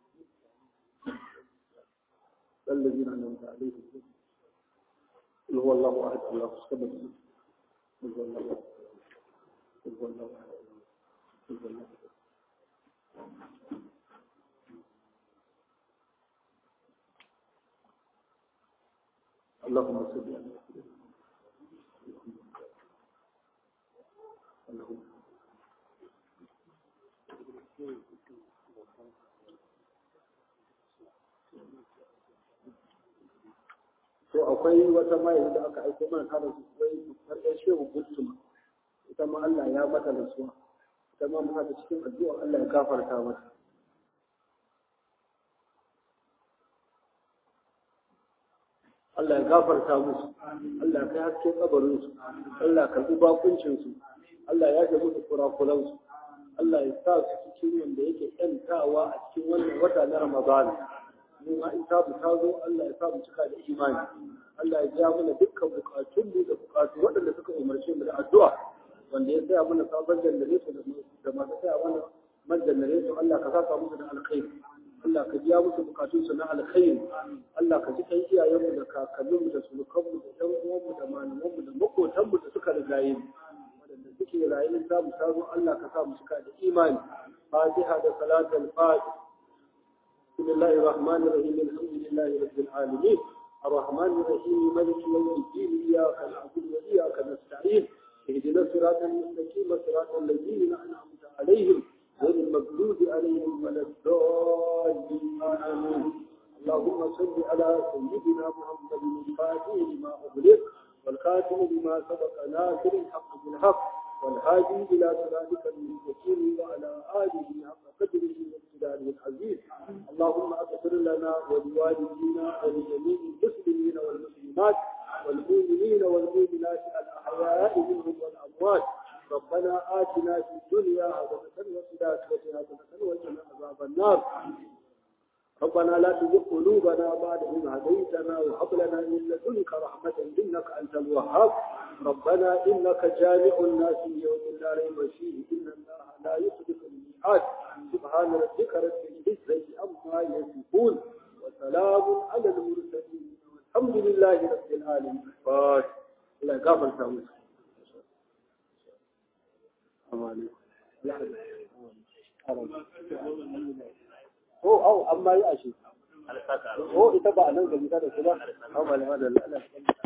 الذين أنعمت عليهم قل هو الله أحد الله الصمد قل هو الله أحد قل هو الله أحد قل هو الله أحد اللهم صل على اللهم to akwai wata mai da aka aiko mana ta da su wai farkon shehu gultuma ita ma Allah ya mata rasuwa ita ma mu haka cikin addu'a Allah ya gafarta mata Allah ya gafarta musu Allah kai haske kabarin su Allah ka karbi bakuncin su Allah ya ga musu kurakuran su Allah ya sa su cikin wanda yake yantawa a cikin wannan wata na Ramadan mu ma in tabu ta zo Allah ya sa mu cika da imani Allah ya ja mana dukkan bukatun mu da bukatu waɗanda suka umarce mu da addu'a wanda ya saya mana sabon jannare da masu saya mana man jannare Allah ka saka musu da alkhairi Allah ka biya musu bukatunsu na alkhairi Allah ka ji kan iyayenmu da kakanninmu da surukanmu da ɗan uwanmu da malamanmu da makotanmu da suka rigaye mu waɗanda suke rayuwar za mu samu Allah ka sa mu cika da imani fatiha da salatul fatih بسم الله الرحمن الرحيم الحمد لله رب العالمين الرحمن الرحيم ملك يوم الدين إياك نعبد وإياك نستعين اهدنا الصراط المستقيم صراط الذين أنعمت عليهم غير المغضوب عليهم ولا الضالين آمين اللهم صل على سيدنا محمد الفاتح لما أغلق والخاتم لما سبق ناصر الحق بالحق والهادي إلى صراطك المستقيم وعلى آله حق قدره واقتداره العزيز اللهم اغفر لنا ولوالدينا ولجميع المسلمين والمسلمات والمؤمنين والمؤمنات الأحياء منهم والأموات ربنا آتنا في الدنيا حسنة وفي الآخرة حسنة وقنا عذاب النار ربنا لا تزغ قلوبنا بعد إذ هديتنا وهب لنا من لدنك رحمة إنك أنت الوهاب ربنا إنك جامع الناس يوم لا ريب فيه إن الله لا يخلف الميعاد سبحان ربك رب العزة عما يصفون وسلام على المرسلين والحمد لله رب العالمين فاتح الله يغفر سامس أمان ko au amma yi ashe ko ita ba a nan gari ta da su ba amma da Allah